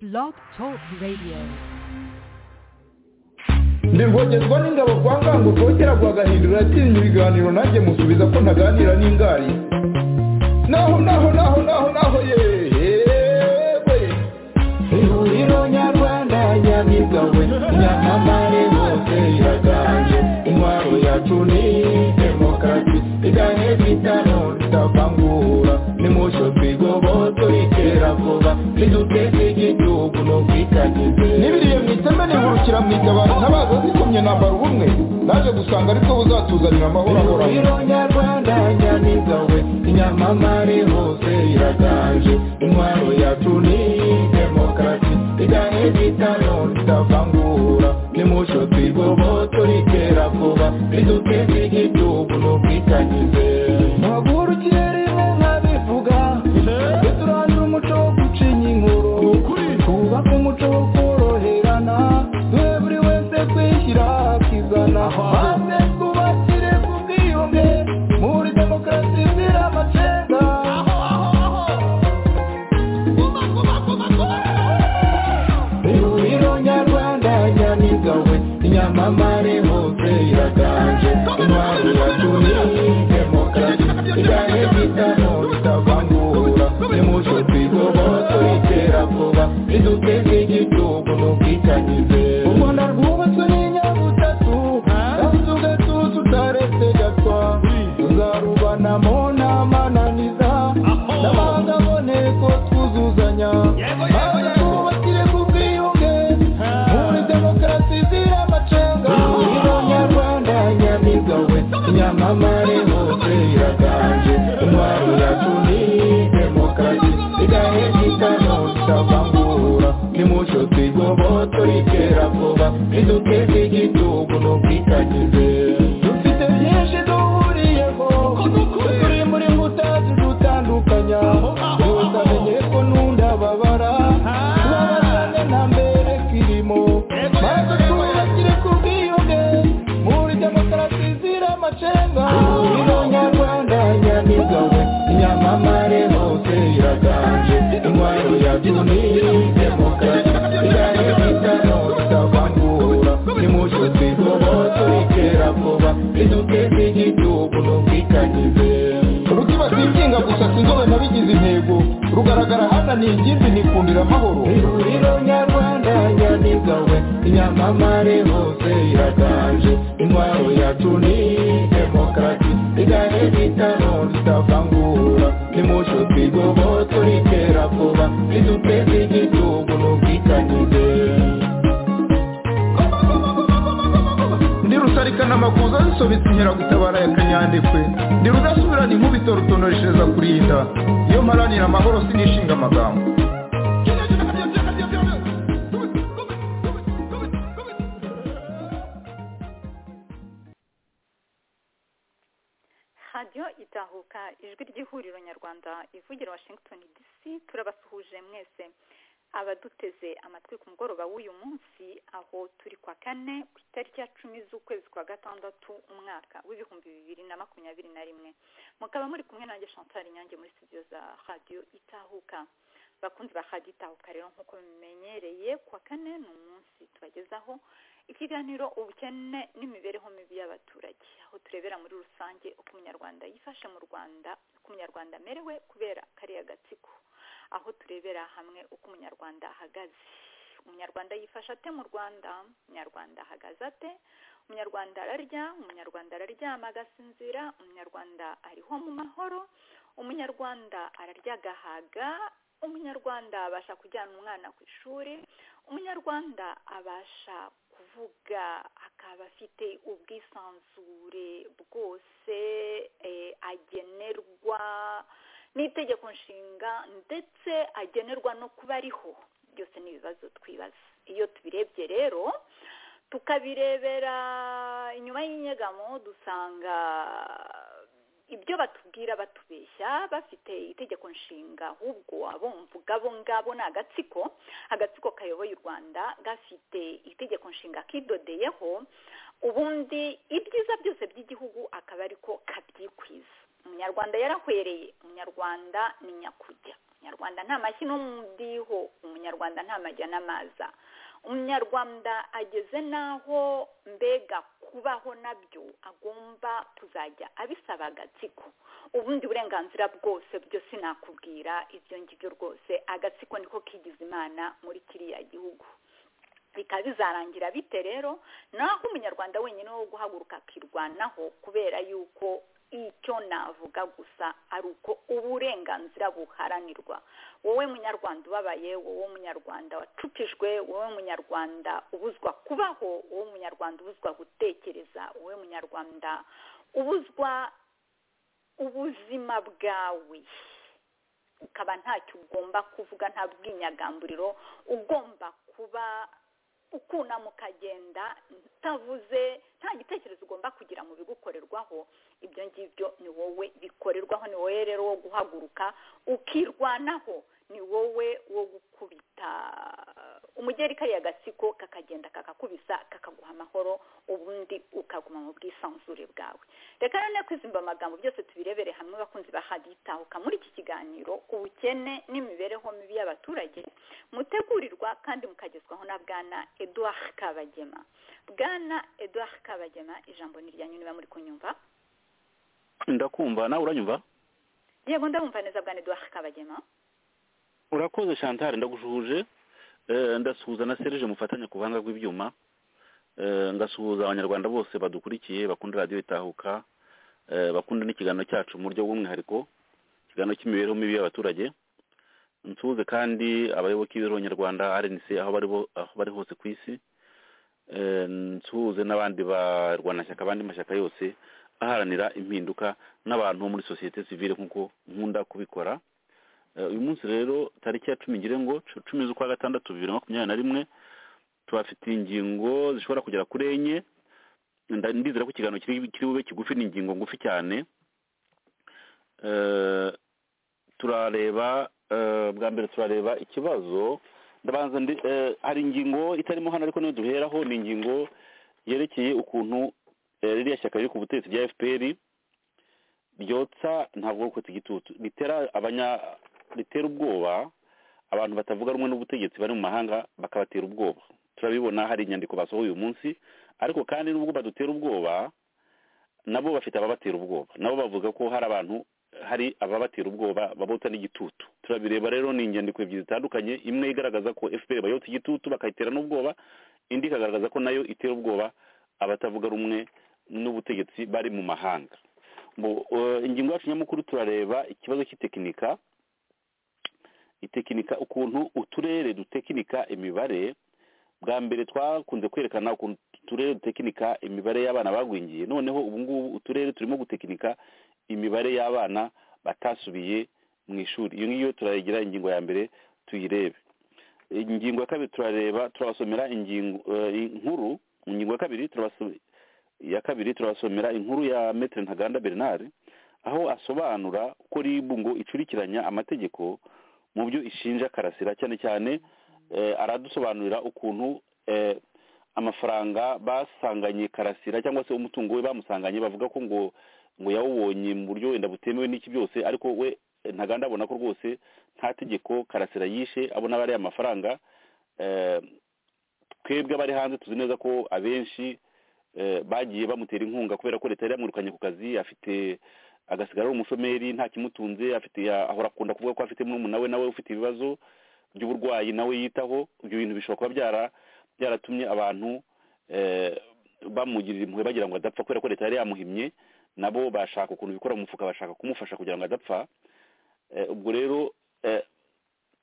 Blog Talk Radio. ndivogezwa n'ingabo kwa ngango kongera guhagahindura atinya ibiganiro nanjye musubiza ko ntaganira n'ingari naho naho naho naho naho yewe ihuriro nyarwanda nyabigawe nyamamare hose iraganje intwaro yacu ni demokarasi igane vitano tutavangura nimusho twigoboto itera vuba niduteze igihugu no kwitagize n'ibiriye mu iteme nihurukira mu itabaro ntabaza zikomye nambara ubumwe naje gusanga aribwo buzatuzanira amahoro ahoraho ihuriro nyarwanda nyamigawe inyamamare hose iraganje intwaro yacu ni demokarasi igane vitano tutavangura nimusho twigoboto ritera vuba riduteze igihugu no kwitagize ntagurukire rimwe nkabivuga duturangira umuco wo gucinya inkuru twubake umuco wo koroherana twe buri wese kwishyira akizana maze twubakire ku bwiyunge muri demokarasi izira amacenga ihuriro nyarwanda nyamigawe inyamamare hose iraganje intwaro yacu ni demokarasi igane vitano ritavangura nimuco twigoboto ritera vuba riduteze igihugu n'ubwitanyize u rwanda rwubatswe n'inyabutatu kandi tugatuza utaretse gatwa tuzarubanamo n'amananiza n'amahanga aboneko twuzuzanya maze twubakire ku bwiyunge muri demokarasi izira amacenga ihuriro nyarwanda nyamigawe nyamamare hose iraganje intwaro yacu ni demokarasi igahe gitano tutavangura nimuco twigoboto ritera vuba riduteze igihugu n'ubwitanyize dufite byinshi duhuriyeho turi muri nkuta zidutandukanya yose amenye ko n'undi ababara tubabazane nta mbere kirimo maze twubakire ku bwiyunge muri demokarasi izira amacenga ihuriro nyarwanda nyamigawe inyamamare hose iraganje intwaro yacu ni demokarasi igane vitano tutavangura nimuco twigoboto ritera vuba riduteze igihugu n'ubwitanyize rukiba singinga gusa sinzobe nabigize intego rugaragara hananiye ingimbi nikundira amahoro ihuriro nyarwanda nyamigawe inyamamare hose iraganje intwaro yacu ni demokarasi igane vitano tutavangura nimuco twigoboto ritera vuba riduteze igihugu n'ubwitanyize ndi rusarikana amakuza zisobetse inkeragutabara ya kanyandekwe ndi rudasubirana inkubito rutonoreshereza kurinda iyo mparanira amahoro sinishinga amagambo radiyo itahuka ijwi ry'ihuriro nyarwanda ivugira washington dc turabasuhuje mwese abaduteze amatwi ku mugoroba w'uyu munsi aho turi kwa kane ku itariki ya cumi z'ukwezi kwa gatandatu umwaka w'ibihumbi bibiri na makumyabiri na rimwe mukaba muri kumwe nanjye chantal inyange muri studio za radiyo itahuka bakunzi ba radiyo itahuka rero nk'uko bimenyereye kuwa kane ni umunsi tubagezaho ikiganiro ubukene n'imibereho mibi y'abaturage aho turebera muri rusange uko umunyarwanda yifashe mu rwanda uko umunyarwanda amerewe kubera kariya gatsiko aho turebera hamwe uko umunyarwanda ahagaze umunyarwanda yifashe ate mu rwanda umunyarwanda ahagaze ate umunyarwanda ararya umunyarwanda araryama agasinzira umunyarwanda ariho mu mahoro umunyarwanda ararya agahaga umunyarwanda abasha kujyana umwana ku ishuri umunyarwanda abasha kuvuga akaba afite ubwisanzure bwose eh, agenerwa n'itegeko nshinga ndetse agenerwa no kuba ariho byose ni ibibazo twibaza iyo tubirebye rero tukabirebera inyuma y'inyegamo dusanga ibyo batubwira batubeshya bafite itegeko nshinga ahubwo abumvuga abo ngabo ni agatsiko agatsiko kayoboye u rwanda gafite itegeko nshinga kidodeyeho ubundi ibyiza byose by'igihugu akaba ariko kabyikwiza umunyarwanda yarahwereye umunyarwanda ni nyakujya umunyarwanda nta mashyi n'umudiho umunyarwanda nta majya n'amaza umunyarwanda ageze n'aho mbega kubaho nabyo agomba kuzajya abisaba agatsiko ubundi burenganzira bwose byo sinakubwira ibyo ngibyo rwose agatsiko niko kigize imana muri kiriya gihugu bikaba bizarangira bite rero naho umunyarwanda wenyine wo guhaguruka akirwanaho kubera yuko icyo navuga gusa ari uko uburenganzira buharanirwa wowe munyarwanda ubabaye wowe munyarwanda wacupijwe wowe munyarwanda ubuzwa kubaho wowe munyarwanda ubuzwa gutekereza wowe munyarwanda ubuzwa ubuzima bwawe ukaba ntacyo ugomba kuvuga nta bwinyagamburiro ugomba kuba ukunama ukagenda utavuze nta gitekerezo ugomba kugira mu bigukorerwaho ibyo ngibyo ni wowe bikorerwaho ni wowe rero wo guhaguruka ukirwanaho ni wowe wo gukubita umugeri kariya agatsiko kakagenda kakakubisa kakaguha amahoro ubundi ukaguma mu bwisanzure bwawe reka none kwizimba amagambo byose tubirebere hamwe bakunzi bahaditahuka muri iki kiganiro ubukene n'imibereho mibi y'abaturage mutegurirwa kandi mukagezwaho na bwana eduard kabagema bwana eduard kabagema ijambo ni iryanyu niba muri kunyumva ndakumva nawe uranyumva yego ndamumva neza bwana eduard kabagema urakoze chantal ndagushuje ndasuhuza na serije mufatanya ku buhanga bw'ibyuma ngasuhuza abanyarwanda bose badukurikiye bakunda radiyo itahuka bakunda n'ikiganiro cyacu mu buryo bw'umwihariko ikiganiro cy'imibereho mibi y'abaturage nsuhuze kandi abayoboke b'ibiro nyarwanda rnc aho bari hose ku isi nsuhuze n'abandi barwanashyaka abandi mashyaka yose aharanira impinduka n'abantu muri sosiyete sivire nk'uko nkunda kubikora uyu munsi rero tariki ya cumi ngire ngo cumi z'ukwa gatandatu bibiri na makumyabiri na rimwe tubafitiye ingingo zishobora kugera kuri enye ndizera ko ikiganiro kiri bube kigufi ni ingingo ngufi cyane turareba bwa mbere turareba ikibazo ndabanza hari ingingo itarimo hano ariko niyo duheraho ni ingingo yerekeye ukuntu ririya shyaka riri ku butegetsi bya fpr ryotsa ntabwo uko igitutu ritera abanya ritera ubwoba abantu batavuga rumwe n'ubutegetsi bari mu mahanga bakabatera ubwoba turabibona hari inyandiko basohoye uyu munsi ariko kandi nubwo badutera ubwoba nabo bafite ababatera ubwoba nabo bavuga ko hari abantu hari ababatera ubwoba babota n'igitutu turabireba rero ni inyandiko ebyiri zitandukanye imwe igaragaza ko fpr bayotsa igitutu bakayitera n'ubwoba indi ikagaragaza ko nayo itera ubwoba abatavuga rumwe n'ubutegetsi bari mu mahanga ingingo yacu nyamukuru turareba ikibazo cy'itekinika itekinika ukuntu uturere dutekinika imibare bwa mbere twakunze kwerekana ukuntu uturere dutekinika imibare y'abana bagwingiye noneho ubu ngubu uturere turimo gutekinika imibare y'abana batasubiye mu ishuri iyo ngiyo turayigira ingingo ya mbere tuyirebe ingingo ya kabiri turareba turabasomera ingingo inkuru ingingo ya kabiri turabasomera ya kabiri turabasomera inkuru ya metere ntaganda bernard aho asobanura ko ribu ngo icurikiranya amategeko mu byo ishinja karasira cyane cyane aradusobanurira ukuntu amafaranga basanganye karasira cyangwa se umutungo we bamusanganye bavuga ko ngo ngo yawubonye mu buryo wenda butemewe n'iki byose ariko we ntaganda abona ko rwose nta tegeko karasira yishe abona aba ari amafaranga twebwe abari hanze tuzi neza ko abenshi bagiye bamutera inkunga kubera ko leta yari yamwirukanye ku kazi afite agasigara ari umushomeri nta kimutunze afite ahora akunda kuvuga ko afite murumuna we nawe ufite ibibazo by'uburwayi nawe yitaho ibyo bintu bishobora kuba byaratumye abantu bamugirira impuhwe bagira ngo adapfa kubera ko leta yari yamuhimye nabo bashaka ukuntu bikora mu mufuka bashaka kumufasha kugira ngo adapfa ubwo rero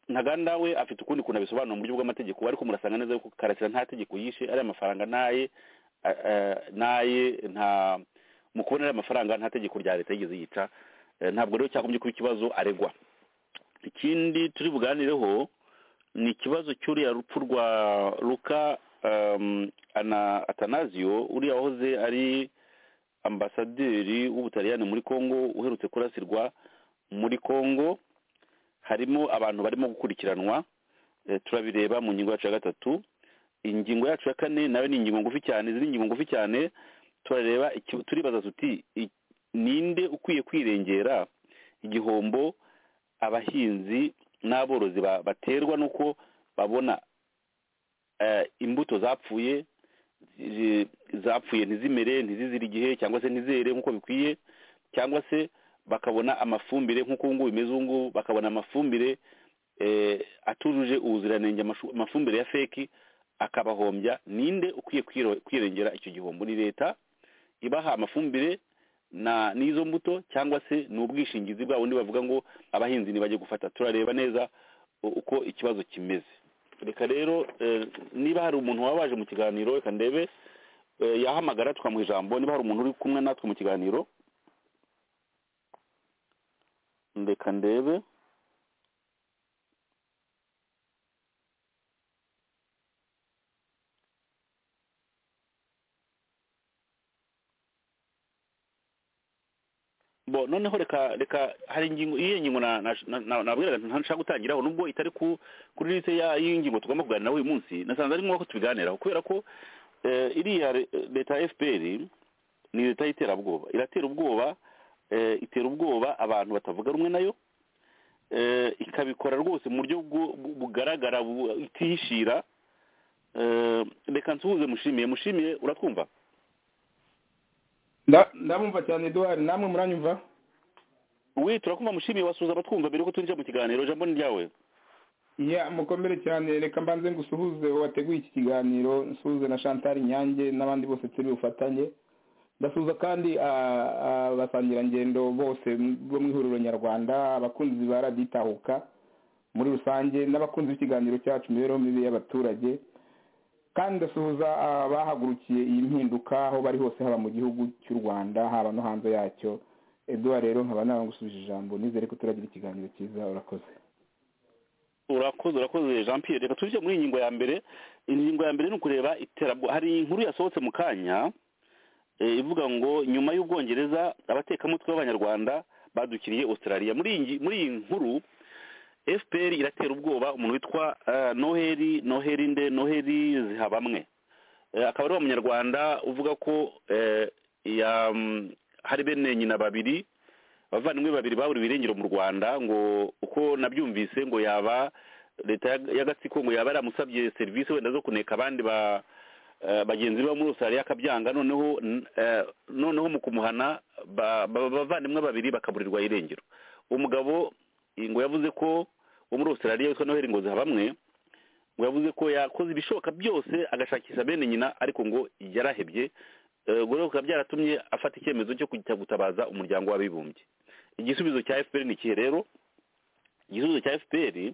ntaganda we afite ukundi kuntu abisobanura mu buryo bw'amategeko ariko murasanga neza ko karasira nta tegeko yishe ari amafaranga n'aye naye nta mu kubonera amafaranga nta tegeko rya leta yigeze yica ntabwo rero cyagombye kuba ikibazo aregwa ikindi turi buganireho ni ikibazo cy'uriya rupfu rwa ruka atanazio uriya wahoze ari ambasaderi w'ubutaliyani muri congo uherutse kurasirwa muri congo harimo abantu barimo gukurikiranwa turabireba mu ngingo yacu ya gatatu ingingo yacu ya kane nawe ni ingingo ngufi cyane izi ni ingingo ngufi cyane turareba turibaza tuti ninde ukwiye kwirengera igihombo abahinzi n'aborozi baterwa n'uko babona eh, imbuto zapfuye zi- zapfuye ntizimere ntizizire igihe cyangwa se ntizere nk'uko bikwiye cyangwa se bakabona amafumbire nk'uko ubu ngubu bimeze ubu ngubu bakabona amafumbire eh, atujuje ubuziranenge amashu- amafumbire ya feki akabahombya ninde ukwiye kwiro- kwirengera icyo gihombo ni leta ibaha amafumbire na n'izo mbuto cyangwa se ni ubwishingizi bwa bundi bavuga ngo abahinzi ntibajye gufata turareba neza u- uko ikibazo kimeze reka rero eh, niba hari umuntu waba waje mu kiganiro reka ndebe eh, yahamagara tukamuha ijambo niba hari umuntu uri kumwe natwe mu kiganiro reka ndebe bo noneho reka reka hari ingingo iyo ngingo na- na- na- na- nabwiraga nti ntashaka gutangiraho nubwo itari ku kuri liste ya- y'iyi ngingo tugomba kuganira uyu munsi nasanze ari ngombwa ko tubiganiraho kubera ko eh, iriya re- leta ya fpr ni leta y'iterabwoba iratera ubwoba eh, itera ubwoba abantu batavuga rumwe nayo eh, ikabikora rwose mu buryo bwo- bu- bugaragara bu- itihishira eh, reka nsuhuze mushimiye mushimiye uratwumva Nda- ndamumva cyane eduwari namwe muranyumva wi turakumva mushimiye wasuhuza abatwumva mbere yuko twinjira mu kiganiro jambo ni ryawe ya mukomere cyane reka mbanze ngusuhuze wateguye iki kiganiro nsuhuze na chantal nyange n'abandi bose turi bufatanye ndasuhuza kandi ah, abasangirangendo bose bo mu ihuriro nyarwanda abakunzi ba radiyo itahuka muri rusange n'abakunzi b'ikiganiro cyacu imibereho mibi y'abaturage kandi ndasuhuza abahagurukiye iyi mpinduka aho bari hose haba mu gihugu cy'u rwanda haba no hanze yacyo eduwa rero nkaba nagusubije ijambo nizere ko turagira ikiganiro cyiza urakoze urakoze urakoze jean pierre reka tujye muri iyi ngingo ya mbere ingingo ya mbere ni ukureba iterabwoba hari inkuru yasohotse mu kanya eh, ivuga ngo nyuma y'ubwongereza abatekamutwe b'abanyarwanda badukiriye australia muri iyi ngi- muri iyi nkuru fpr iratera ubwoba umuntu witwa eh, noheli noheli nde noheli zihabamwe Eh, akaba ari umunyarwanda uvuga ko eh, ya- mm, hari bene nyina babiri abavandimwe babiri baburiwe irengero mu rwanda ngo uko nabyumvise ngo yaba leta ya- y'agatsiko ngo yaba yaramusabye serivisi wenda zo kuneka abandi ba eh, bagenzi be bo muri australia akabyanga noneho n- eh, noneho mu kumuhana ba- ba- abavandimwe babiri bakaburirwa irengero umugabo eh, ngo yavuze ko wo muri australia witwa noheli ngo zihabamwe ngo yavuze ko yakoze ibishoboka byose agashakisha bene nyina ariko ngo yarahebye Eh, ubwo rero bikaba byaratumye afata icyemezo cyo kujya gutabaza umuryango w'abibumbye igisubizo cya fpr ni ikihe rero igisubizo cya fpr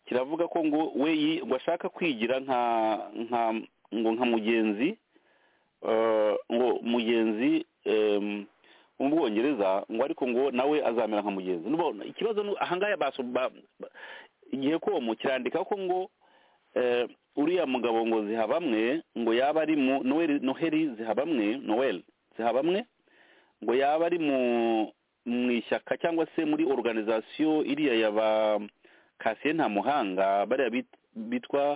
kiravuga ko ngo we yi- ngo ashaka kwigira nka nka ngo nka mugenzi eh, ngo mugenzi em, wo mu bwongereza ngo ariko ngo nawe azamera nka mugenzi nubona ikibazo ni- ahangaya baso ba- ba- igihe komo kirandika ko ngo eh, uriya mugabo ngo zihabamwe ngo yaba ari mu noheli noheli zihabamwe noel zihabamwe ngo yaba ari mu mu ishyaka cyangwa se muri organization iriya ya ba kasiye nta muhanga bariya bit- bitwa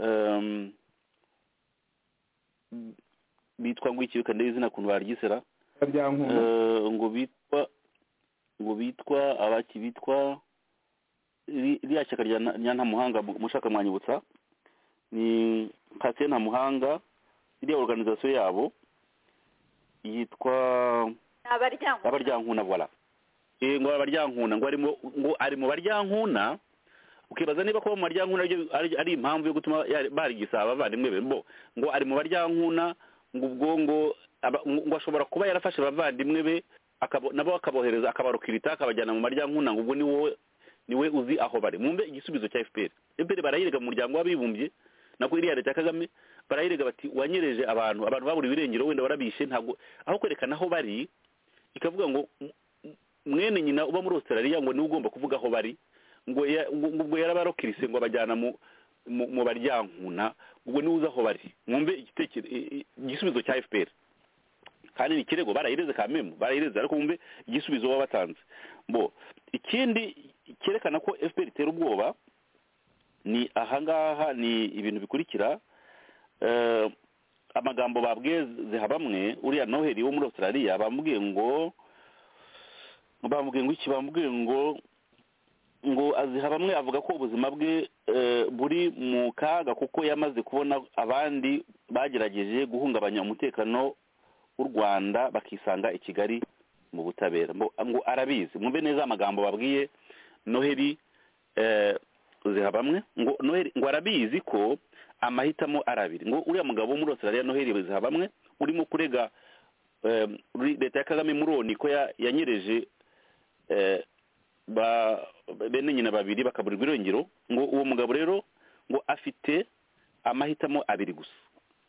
em, bitwa ngo iki reka ndebe izina kuntu baryisera Karyankuno. Eh, ngo bitwa ngo bitwa abaki bitwa ri- ririya shyaka rya na- rya ntamuhanga mu- mushaka mwanyibutsa ni kasiye ntamuhanga iriya organization yabo yitwa abaryango abaryankuna vola Eh, ngo abaryankuna ngo arimo ngo ari mu baryankuna ukibaza niba kuba mu baryankuna aribyo- ari ari impamvu yo gutuma yari- barigisa abavandimwe be bo ngo ari mu baryankuna ngo ubwo ngo aba- ngo ngo ashobora kuba yarafashe abavandimwe be akabo- nabo akabohereza akabarukirita akabajyana mu maryankuna ngo ubwo ni wowe ni we uzi aho bari mumbe igisubizo cya fpr fpr barayirega mu muryango w'abibumbye nako iriya leta ya kagame barayirega bati wanyereje abantu abantu babura ibirengero wenda warabishe ntabwo aho kwerekana aho bari ikavuga ngo "M- m- mwene nyina uba muri australia ngo niwe ugomba kuvuga aho bari ngo ya- ngo- ngo ubwo yarabarokirise ngo abajyana mu mu mu baryankuna ubwo niwe uzi aho bari mwumve igitekerezo igisubizo cya fpr kandi ni ikirego barayireze ka memu barayireze ariko mwumve igisubizo baba batanze bo ikindi cyerekana ko fpr itera ubwoba ni ahangaha ni ibintu bikurikira eh, amagambo babwiye zihabamwe uriya noheli wo muri australia bamubwiye ngo bamubwiye ngo iki bamubwiye ngo ngo aziha bamwe avuga ko ubuzima bwe eh, buri mu kaga kuko yamaze kubona abandi bagerageje guhungabanya umutekano w'u rwanda bakisanga i kigali mu butabera Mbo- ngo arabizi mwumve neza amagambo babwiye noheli eh, ziha bamwe ngo noheli ngo arabizi ko amahitamo ari abiri ngo uriya mugabo wo muri australia noheli ziha bamwe urimo kurega eh, ri- leta ya kagame muroni ko ya- yanyereje eh, ba bene nyina babiri bakaburirwa irengero ngo uwo mugabo rero ngo afite amahitamo abiri gusa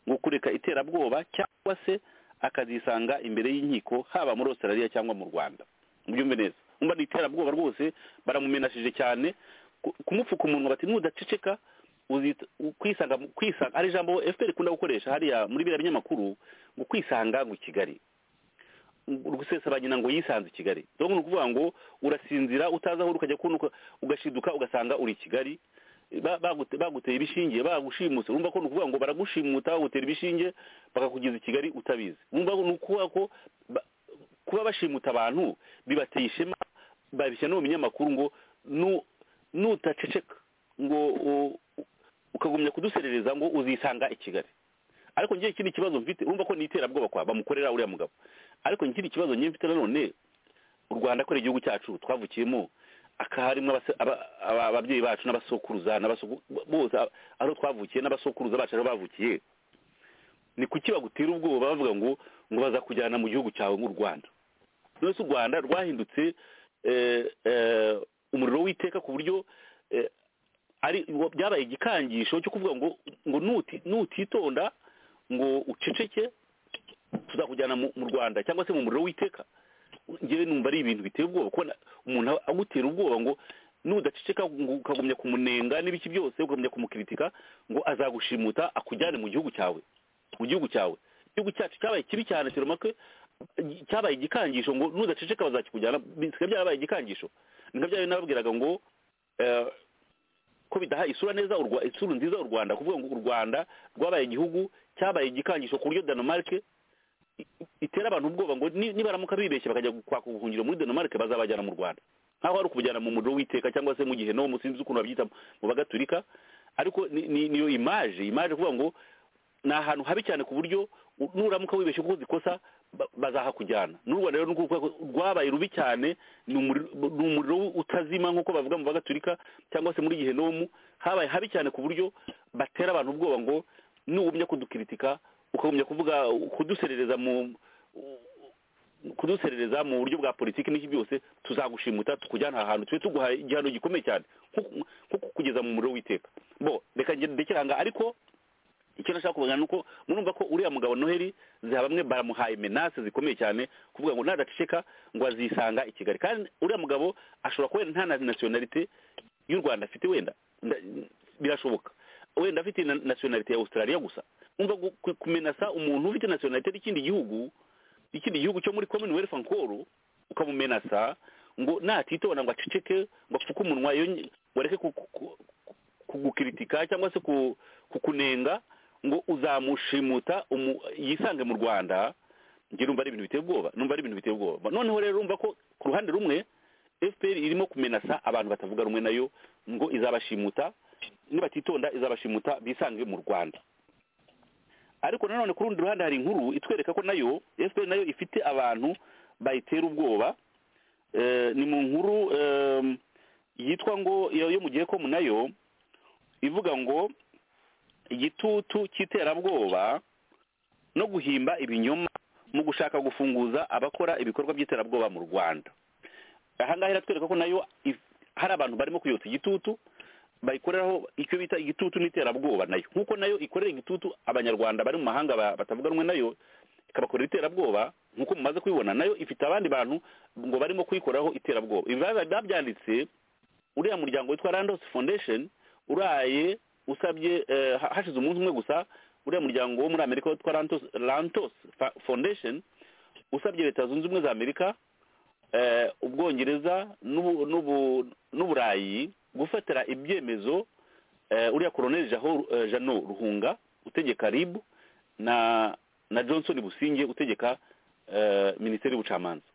ngo kureka iterabwoba cyangwa se akazisanga imbere y'inkiko haba muri australia cyangwa mu rwanda mubyumve neza umva ni iterabwoba rwose baramumenashije cyane ku- kumupfuka umunwa bati nudaceceka uzita- kwisanga kwisanga hari ijambo fpr ikunda gukoresha hariya muri biriya binyamakuru ngo kwisanga ngo i kigali gusesa nyina ngo yisanze i kigali donc ni ukuvuga ngo urasinzira utazi aho uri ukajya kunuka ugashiduka ugasanga uri i kigali Ba- bagute- baguteye ibishinge bagushimuse urumva ko ni ukuvuga ngo baragushimuta bagutera ibishinge bakakugeza i kigali utabizi urumva ko ni ukuvuga ko ba- kuba bashimuta abantu bibateye ishema babishyira no mu binyamakuru ngo nu- nutaceceka ngo u- u- ukagumya kuduserereza ngo uzisanga i kigali ariko ngiye ikindi kibazo mfite urumva ko ni iterabwoba kwa bamukorera uriya mugabo ariko ikindi kibazo ngiye mfite nanone u rwanda kubera igihugu cyacu twavukiyemo akaharimo abase- aba- aba- ababyeyi bacu n'abasokuruza n'abasoku- bose a- aho twavukiye n'abasokuruza bacu aho bavukiye ni kuki bagutera ubwoba bavuga ngo ngo bazakujyana mu gihugu cyawe nk'u rwanda none se u rwanda rwahindutse eh, eh, umuriro w'iteka ku buryo eh, ari byabaye igikangisho cyo kuvuga ngo ngo nuti nutitonda ngo uceceke tuzakujyana mu mu rwanda cyangwa se mu muriro w'iteka ngewe numva ari ibintu biteye ubwoba kubona umuntu agutera ubwoba ngo nudaceceka ngo ukagumya kumunenga n'ibiki byose ukagumya kumukiritika ngo azagushimuta akujyane mu gihugu cyawe mu gihugu cyawe igihugu cyacu cyabaye kibi cyane teromake cyabaye igikangisho ngo nudaceceka bazakikujyana bisigaye byarabaye igikangisho nibyo byari nababwiraga ngo eh, ko bidaha isura neza u Rwa- isura nziza u rwanda kuvuga ngo u rwanda rwabaye igihugu cyabaye igikangisho ku buryo danimarike i- itera abantu ubwoba ngo ni- nibaramuka bibeshye bakajya gu- kwaka ubuhungiro muri danimarike bazabajyana mu rwanda nkaho ari ukubujyana mu muriro w'iteka cyangwa se mu gihe no musinzi ukuntu babyita mu bagatulika ariko ni- ni- niyo imaje imaje kuvuga ngo ni ahantu habi cyane ku buryo u- nuramuka wibeshye ko ukoze ikosa ba- bazahakujyana n'u rwanda rero ni ukuvuga ko rwabaye rubi cyane ni umuriro ni umuriro utazima nk'uko bavuga mu bagaturika cyangwa se muri gihenomu habaye habi cyane ku buryo batera abantu ubwoba ngo nugumya kudukiritika ukagumya kuvuga kuduserereza mu kuduserereza mu buryo bwa politiki n'iki byose tuzagushimuta tukujyana aha hantu tube tuguhaye igihano gikomeye cyane nko- nko kugeza mu muriro w'iteka bo reka ngende ndekere aha ngaha ariko icyo nashaka kuvuga ni uko murumva ko uriya mugabo noheli ziha bamwe baramuhaye menase zikomeye cyane kuvuga ngo nadaceceka ngo azisanga i kigali kandi uriya mugabo ashobora kuba wenda nta na nasiyonalite y'u rwanda afite wenda nda- birashoboka wenda afite na nasiyonalite ya australia gusa umva gu- ku- kumenasa umuntu ufite nasiyonalite y'ikindi gihugu ikindi gihugu cyo muri commonwealth ankoro ukamumenasa ngo natitonda ngo aceceke ngo apfuke umunwa iyo nyi- ngo areke ku- ku- ku- kugukiritika cyangwa se ku- kukunenga ngo uzamushimuta umu- yisange mu rwanda njye numva ari ibintu biteye ubwoba numva ari ibintu biteye ubwoba noneho rero urumva ko ku ruhande rumwe fpr irimo kumenasa abantu batavuga rumwe nayo ngo izabashimuta nibatitonda izabashimuta bisange mu rwanda ariko nanone ku rundi ruhande hari inkuru itwereka ko nayo fpr nayo ifite abantu bayitera ubwoba Eh, ni mu nkuru em, yitwa ngo yo yo mu gihe ko nayo ivuga ngo igitutu cy'iterabwoba no guhimba ibinyoma mu gushaka gufunguza abakora ibikorwa by'iterabwoba mu rwanda aha ngaha iratwereka ko nayo if- hari abantu barimo kuyotsa igitutu bayikoreraho icyo bita igitutu n'iterabwoba nayo nk'uko nayo ikorera igitutu abanyarwanda bari mu mahanga ba- batavuga rumwe nayo ikabakorera iterabwoba nk'uko mumaze kubibona nayo ifite abandi bantu ngo barimo kuyikoraho iterabwoba ibi biba- biba byanditse uriya muryango witwa randos foundation uraye usabye eh, ha- hashize umunsi umwe gusa uriya muryango wo muri amerika witwa rantos, rantos Fa- foundation usabye leta zunze ubumwe za amerika eh, ubwongereza n'ubu- n'ubu- n'uburayi gufatira ibyemezo eh, uriya koloneli jaho eh, jano ruhunga utegeka rib na na johnson businge utegeka eh, minisiteri y'ubucamanza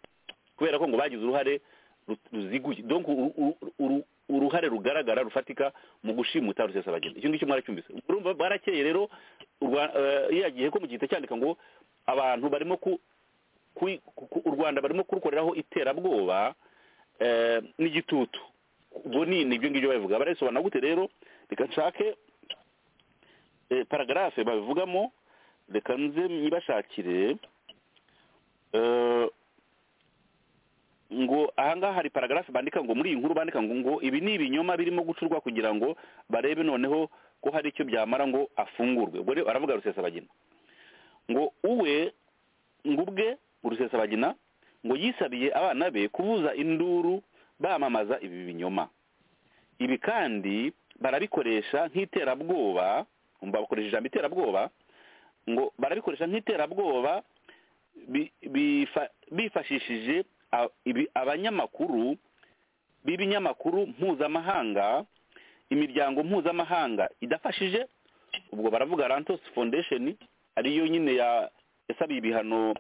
kubera ko ngo bagize uruhare ru- ruziguye donc uru- uru- uru- uruhare rugaragara rufatika mu gushimuta rusesa abageni icyo ngicyo mwaracyumvise urumva barakeye rero urwa- eh, yiyagiye ko mu gihe cyandika ngo abantu barimo ku ku- ku- u rwanda barimo kurukoreraho iterabwoba eh, n'igitutu ubwo ni ni ibyo ngibyo babivuga barabisobanura gute rero reka nshake eh, paragarafe babivugamo reka nze nyibashakire eh, ngo ahangaha hari paragarafe bandika ngo muri iyi nkuru bandika ngo ngo ibi ni ibinyoma birimo gucurwa kugira ngo barebe noneho ko hari icyo byamara ngo afungurwe ubwo rero aravuga rusesabagina ngo uwe ngo ubwe rusesabagina ngo yisabiye abana be kubuza induru bamamaza ibi binyoma ibi kandi barabikoresha nk'iterabwoba umva bakoresha ijambo iterabwoba ngo barabikoresha nk'iterabwoba bi- bifa- bifashishije a- ibi- abanyamakuru b'ibinyamakuru mpuzamahanga imiryango mpuzamahanga idafashije ubwo baravuga rantos foundation ariyo nyine ya- yasabiye ibihano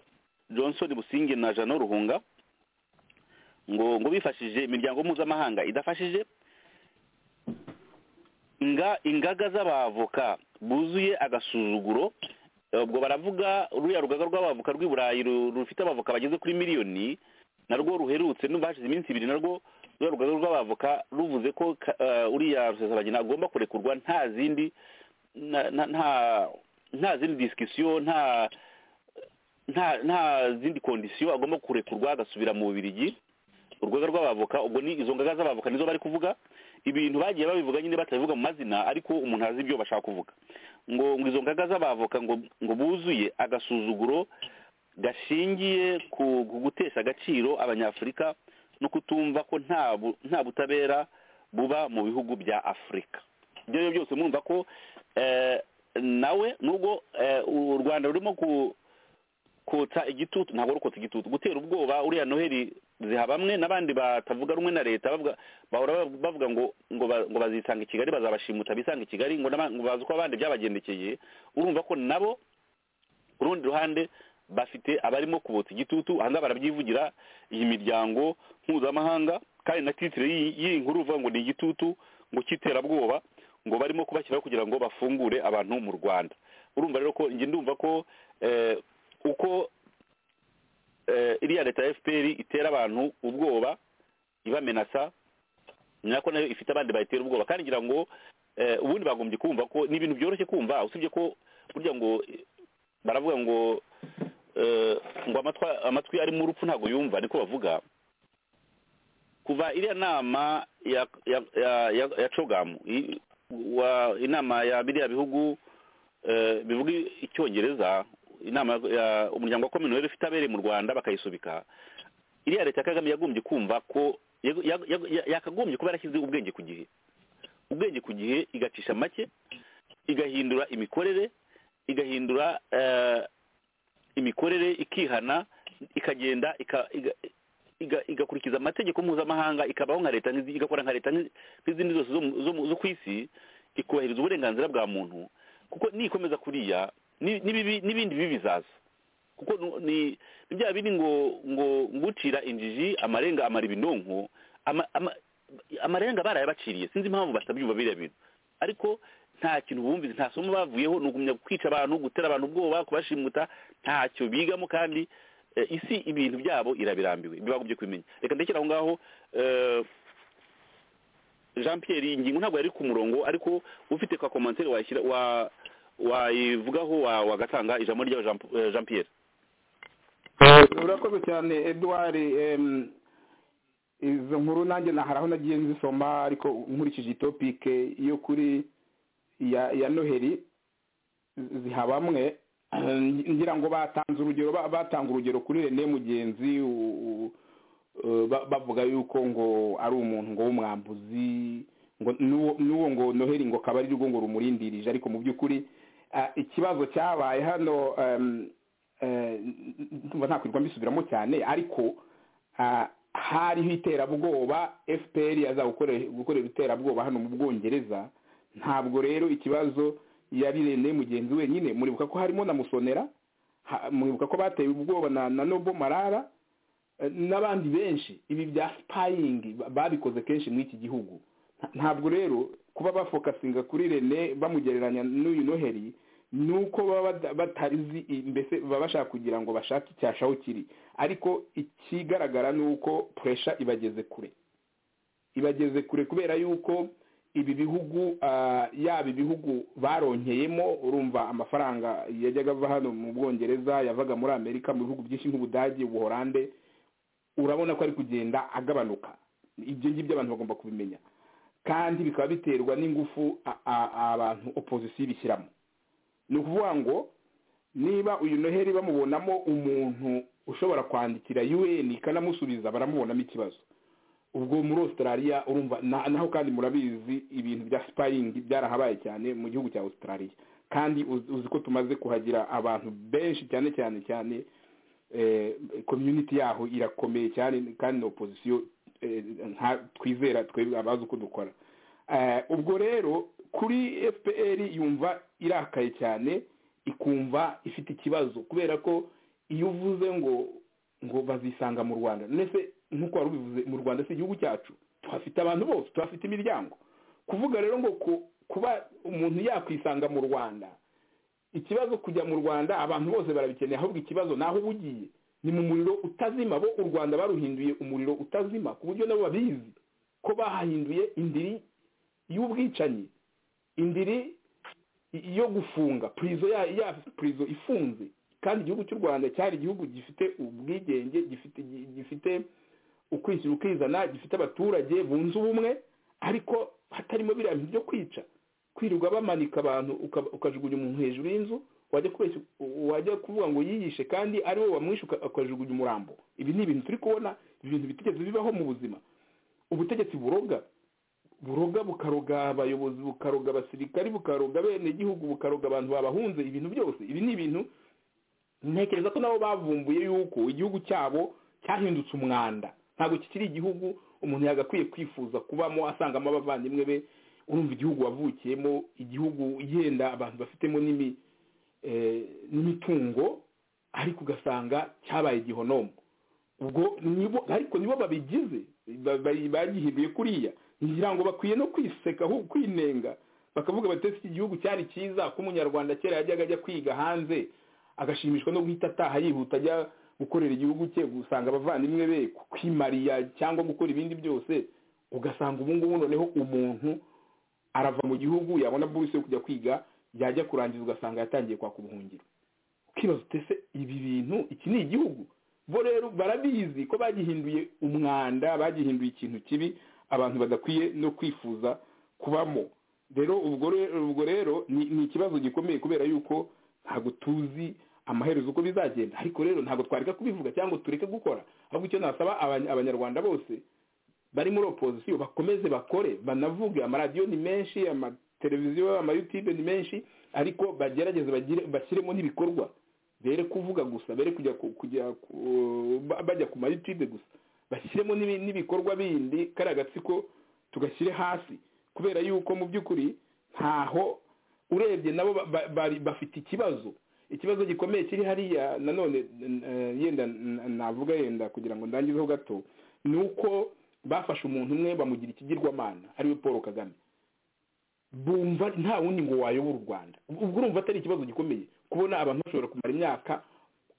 johnson businge na jano ruhunga ngo ngo bifashije imiryango mpuzamahanga idafashije nga ingaga z'abavoka buzuye agasuzuguro ubwo baravuga ruriya rugaga rw'abavoka rw'i burayi ru- rufite abavoka bageze kuri miliyoni narwo ruherutse n'ubu hashize iminsi ibiri narwo ruriya rugaga rw'abavoka ruvuze ko ka- eh, uriya rusesabagina agomba kurekurwa nta zindi na- na- nta nta zindi disikisiyo nta nta nta zindi kondisiyo agomba kurekurwa agasubira mu bubirigi urugaga rw'abavoka ubwo ni izo ngaga z'abavoka nizo bari kuvuga ibintu bagiye babivuga nyine batabivuga mu mazina ariko umuntu azi ibyo bashaka kuvuga ngo ngo izo ngaga z'abavoka ngo ngo buzuye agasuzuguro gashingiye ku ku gutesha agaciro abanyafurika no kutumva ko nta bu- nta butabera buba mu bihugu bya afurika ibyo rero byose mwumva ko eh, nawe nubwo eh, u rwanda rurimo ku kotsa igitutu ntabwo ari ukotsa igitutu gutera ubwoba uriya noheli ziha bamwe n'abandi batavuga rumwe na leta bavuga bahora bavuga ngo ngo ba- ngo bazisanga i kigali bazabashimuta bisanga i kigali ngo n'aba- ngo bazi ko abandi byabagendekeye urumva ko nabo ku rundi ruhande bafite abarimo kubotsa igitutu ahangaha barabyivugira iyi miryango mpuzamahanga kandi na titire y'iyi y'iyi nkuru uvuga ngo ni igitutu ngo cy'iterabwoba ngo barimo kubashyiraho kugira ngo bafungure abantu mu rwanda urumva rero ko njye ndumva ko eh, uko eh, iriya leta ya fpr itera abantu ubwoba ibamenasa ni nako nayo ifite abandi bayitera ubwoba kandi ngira ngo eh, ubundi bagombye kumva ko ni ibintu byoroshye kumva usibye ko burya ngo eh, baravuga ngo eh, ngo amatwa- amatwi ari mu rupfu ntabwo yumva niko bavuga kuva iriya nama ya ya ya, ya, ya cogamu i- wa inama ya biriya bihugu eh, bivuga icyongereza inama ya- ya umuryango wa commonwealth ifite abereye mu rwanda bakayisubika iriya leta ya kagame yagombye kumva ko yag- yag- yag- yakagombye kuba yarashyize ubwenge ku gihe ubwenge ku gihe igacisha make igahindura imikorere igahindura eh, imikorere ikihana ikagenda ika- iga- iga- igakurikiza amategeko mpuzamahanga ikabaho nka leta nk'izi- igakora nka leta nk'izi- nk'izindi zose zo mu- zo mu- zo ku isi ikubahiriza uburenganzira bwa muntu kuko nikomeza kuriya ni- n'ibibi- n'ibindi bibi bizaza kuko nu- ni ni bya bindi ngo ngo ngucira injiji amarenga amara ibinonko ama- ama- amarenga barayabaciriye sinzi impamvu batabyumva biriya bintu ariko nta kintu bumvise nta somo bavuyeho ni ugumya kwica abantu gutera abantu ubwoba kubashimuta ntacyo bigamo kandi eh, isi ibintu byabo irabirambiwe bibagombye kubimenya reka ndekera aho ngaho eh, jean pierre iyi ngingo ntabwo yari ku murongo ariko ufite ka komantere washyira wa wayivugaho wa- wagatanga ijambo rya Jean- eh, jean pierre urakoze cyane eduard em, izo nkuru nanjye na hari aho nagiye nzisoma ariko nkurikije itopike yo kuri ya ya noheli zi- ziha bamwe ngira ngo batanze urugero ba- batanga urugero kuri rene mugenzi u- u- eh, ba- bavuga yuko ngo ari umuntu ngo w'umwambuzi ngo n'uwo n'uwo ngo noheli ngo akaba ari rwo ngo rumurindirije ariko mu by'ukuri ah, ikibazo cyabaye hano em, eh, ndumva ntakwirwa mbisubiramo cyane ariko ah, hariho iterabwoba fpr yaza gukore- gukorera iterabwoba hano mu bwongereza ntabwo rero ikibazo yari rene mugenzi wenyine muribuka ko harimo na musonera ha- muribuka ko bateye ubwoba na, na nobo marara eh, n'abandi benshi ibi bya spying ba- babikoze kenshi muri iki gihugu ntabwo rero kuba bafokasinga kuri rene bamugereranya n'uyu noheli ni uko baba batarizi mbese baba bashaka kugira ngo bashake icyashaho kiri ariko ikigaragara ni uko puresha ibageze kure ibageze kure kubera yuko ibi bihugu yaba ibihugu baronkeyemo urumva amafaranga yajyaga ava hano mu bwongereza yavaga muri amerika mu bihugu byinshi nk'ubudage ubuhorande urabona ko ari kugenda agabanuka ibyo ngibyo abantu bagomba kubimenya kandi bikaba biterwa n'ingufu abantu opozisiyo ibishyiramo ni ukuvuga ngo niba uyu noheli bamubonamo umuntu ushobora kwandikira un ikanamusubiza baramubonamo ikibazo ubwo muri australia urumva naho kandi murabizi ibintu bya sipayingi byarahabaye cyane mu gihugu cya australia kandi uzi ko tumaze kuhagira abantu benshi cyane cyane cyane komyuniti yaho irakomeye cyane kandi na opozisiyo twizera twebwe abazi uko dukora ubwo rero kuri fpr yumva irakaye cyane ikumva ifite ikibazo kubera ko iyo uvuze ngo ngo bazisanga mu rwanda ndetse nk'uko wari ubivuze mu rwanda si igihugu cyacu tuhafite abantu bose tuhafite imiryango kuvuga rero ngo kuba umuntu yakwisanga mu rwanda ikibazo kujya mu rwanda abantu bose barabikeneye ahubwo ikibazo ni aho uba ugiye ni mu muriro utazima bo u rwanda baruhinduye umuriro utazima ku buryo nabo babizi ko bahahinduye indiri y'ubwicanyi indiri yo gufunga purizo ya purizo ifunze kandi igihugu cy'u rwanda cyari igihugu gifite ubwigenge gifite gifite ukwishyira ukizana gifite abaturage bunze ubumwe ariko hatarimo biriya bintu byo kwica kwirirwa bamanika abantu ukajugunya umuntu hejuru y'inzu wajya kuvuga ngo yiyishe kandi ari wowe wamwishe ukajugunya umurambo ibi ni ibintu turi kubona ibintu bitigeze bibaho mu buzima ubutegetsi buroga buroga bukaroga abayobozi bukaroga abasirikari bukaroga bene igihugu bukaroga abantu babahunze ibintu byose ibi ni ibintu ntekereza ko nabo bavumbuye yuko igihugu cyabo cyahindutse umwanda ntabwo kikiri igihugu umuntu yagakwiye kwifuza kubamo asangamo abavandimwe be urumva igihugu wavukiyemo igihugu yenda abantu bafitemo n'imitungo ariko ugasanga cyabaye igihonomo ubwo ariko nibo babigize bagihinduye kuriya ngira ngo bakwiye no kwiseka ahubwo kwinenga bakavuga bati iki gihugu cyari cyiza ko umunyarwanda kera yajyaga ajya kwiga hanze agashimishwa no guhita ataha yihuta ajya gukorera igihugu cye gusanga abavandimwe be kwimariya cyangwa gukora ibindi byose ugasanga ubu ngubu noneho umuntu arava mu gihugu yabona buruse yo kujya kwiga yajya kurangiza ugasanga yatangiye kwaka ubuhungiro ukibaza utese ibi bintu iki ni igihugu bo rero barabizi ko bagihinduye umwanda bagihinduye ikintu kibi abantu badakwiye no kwifuza kubamo rero ubwo rero ni ikibazo gikomeye kubera yuko ntabwo tuzi amaherezo uko bizagenda ariko rero ntabwo twareka kubivuga cyangwa tureke gukora ahubwo icyo nasaba abanyarwanda bose bari muri opozisiyo bakomeze bakore banavuge amaradiyo ni menshi amateleviziyo amayutube ni menshi ariko bagerageze bashyiremo n'ibikorwa bere kuvuga gusa bere kujya bajya ku mayutube gusa bashyiremo n'ibikorwa bindi kariya gatsiko tugashyire hasi kubera yuko mu by'ukuri ntaho urebye nabo bafite ikibazo ikibazo gikomeye kiri hariya nanone yenda navuga yenda kugira ngo ndangizeho gato ni uko bafashe umuntu umwe bamugira ikigirwamana ariwe paul kagame bumva nta wundi ngo wayobora u rwanda ubwo urumva atari ikibazo gikomeye kubona abantu bashobora kumara imyaka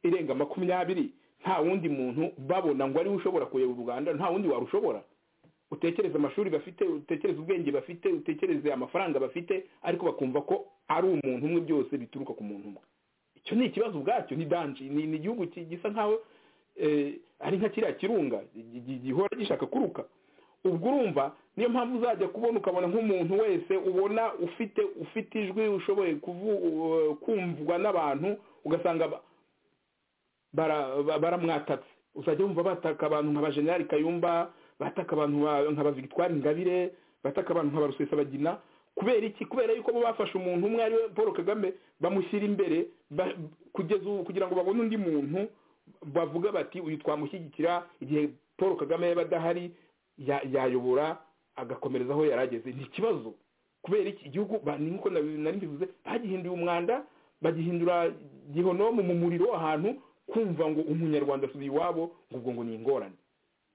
irenga makumyabiri nta wundi muntu babona ngo ariwe ushobora kuyobora u rwanda nta wundi warushobora utekereze amashuri bafite utekereze ubwenge bafite utekereze amafaranga bafite ariko bakumva ko ari umuntu umwe byose bituruka ku muntu umwe icyo ni ikibazo ubwacyo ni danji ni igihugu gisa nkaho ari nka kiriya kirunga gihora gishaka kuruka ubwo urumva niyo mpamvu uzajya kubona ukabona nk'umuntu wese ubona ufite ufite ijwi ushoboye kumvwa n'abantu ugasanga baramwatatse uzajya wumva bataka abantu nka bajenali kayumba bataka abantu nka ba victoire ingabire bataka abantu nka ba rusesabagina kubera iki kubera yuko bo bafashe umuntu umwe ariwe paul kagame bamushyira imbere kugeza ubu kugira ngo babone undi muntu bavuga bati uyu twamushyigikira igihe paul kagame yaba adahari yayobora agakomereza aho yari ageze ni ikibazo kubera iki igihugu nk'uko nari mbivuze bagihinduye umwanda bagihindura gihonomu mu muriro ahantu kumva ngo umunyarwanda asubiye iwabo ngo ubwo ngo ni ingorane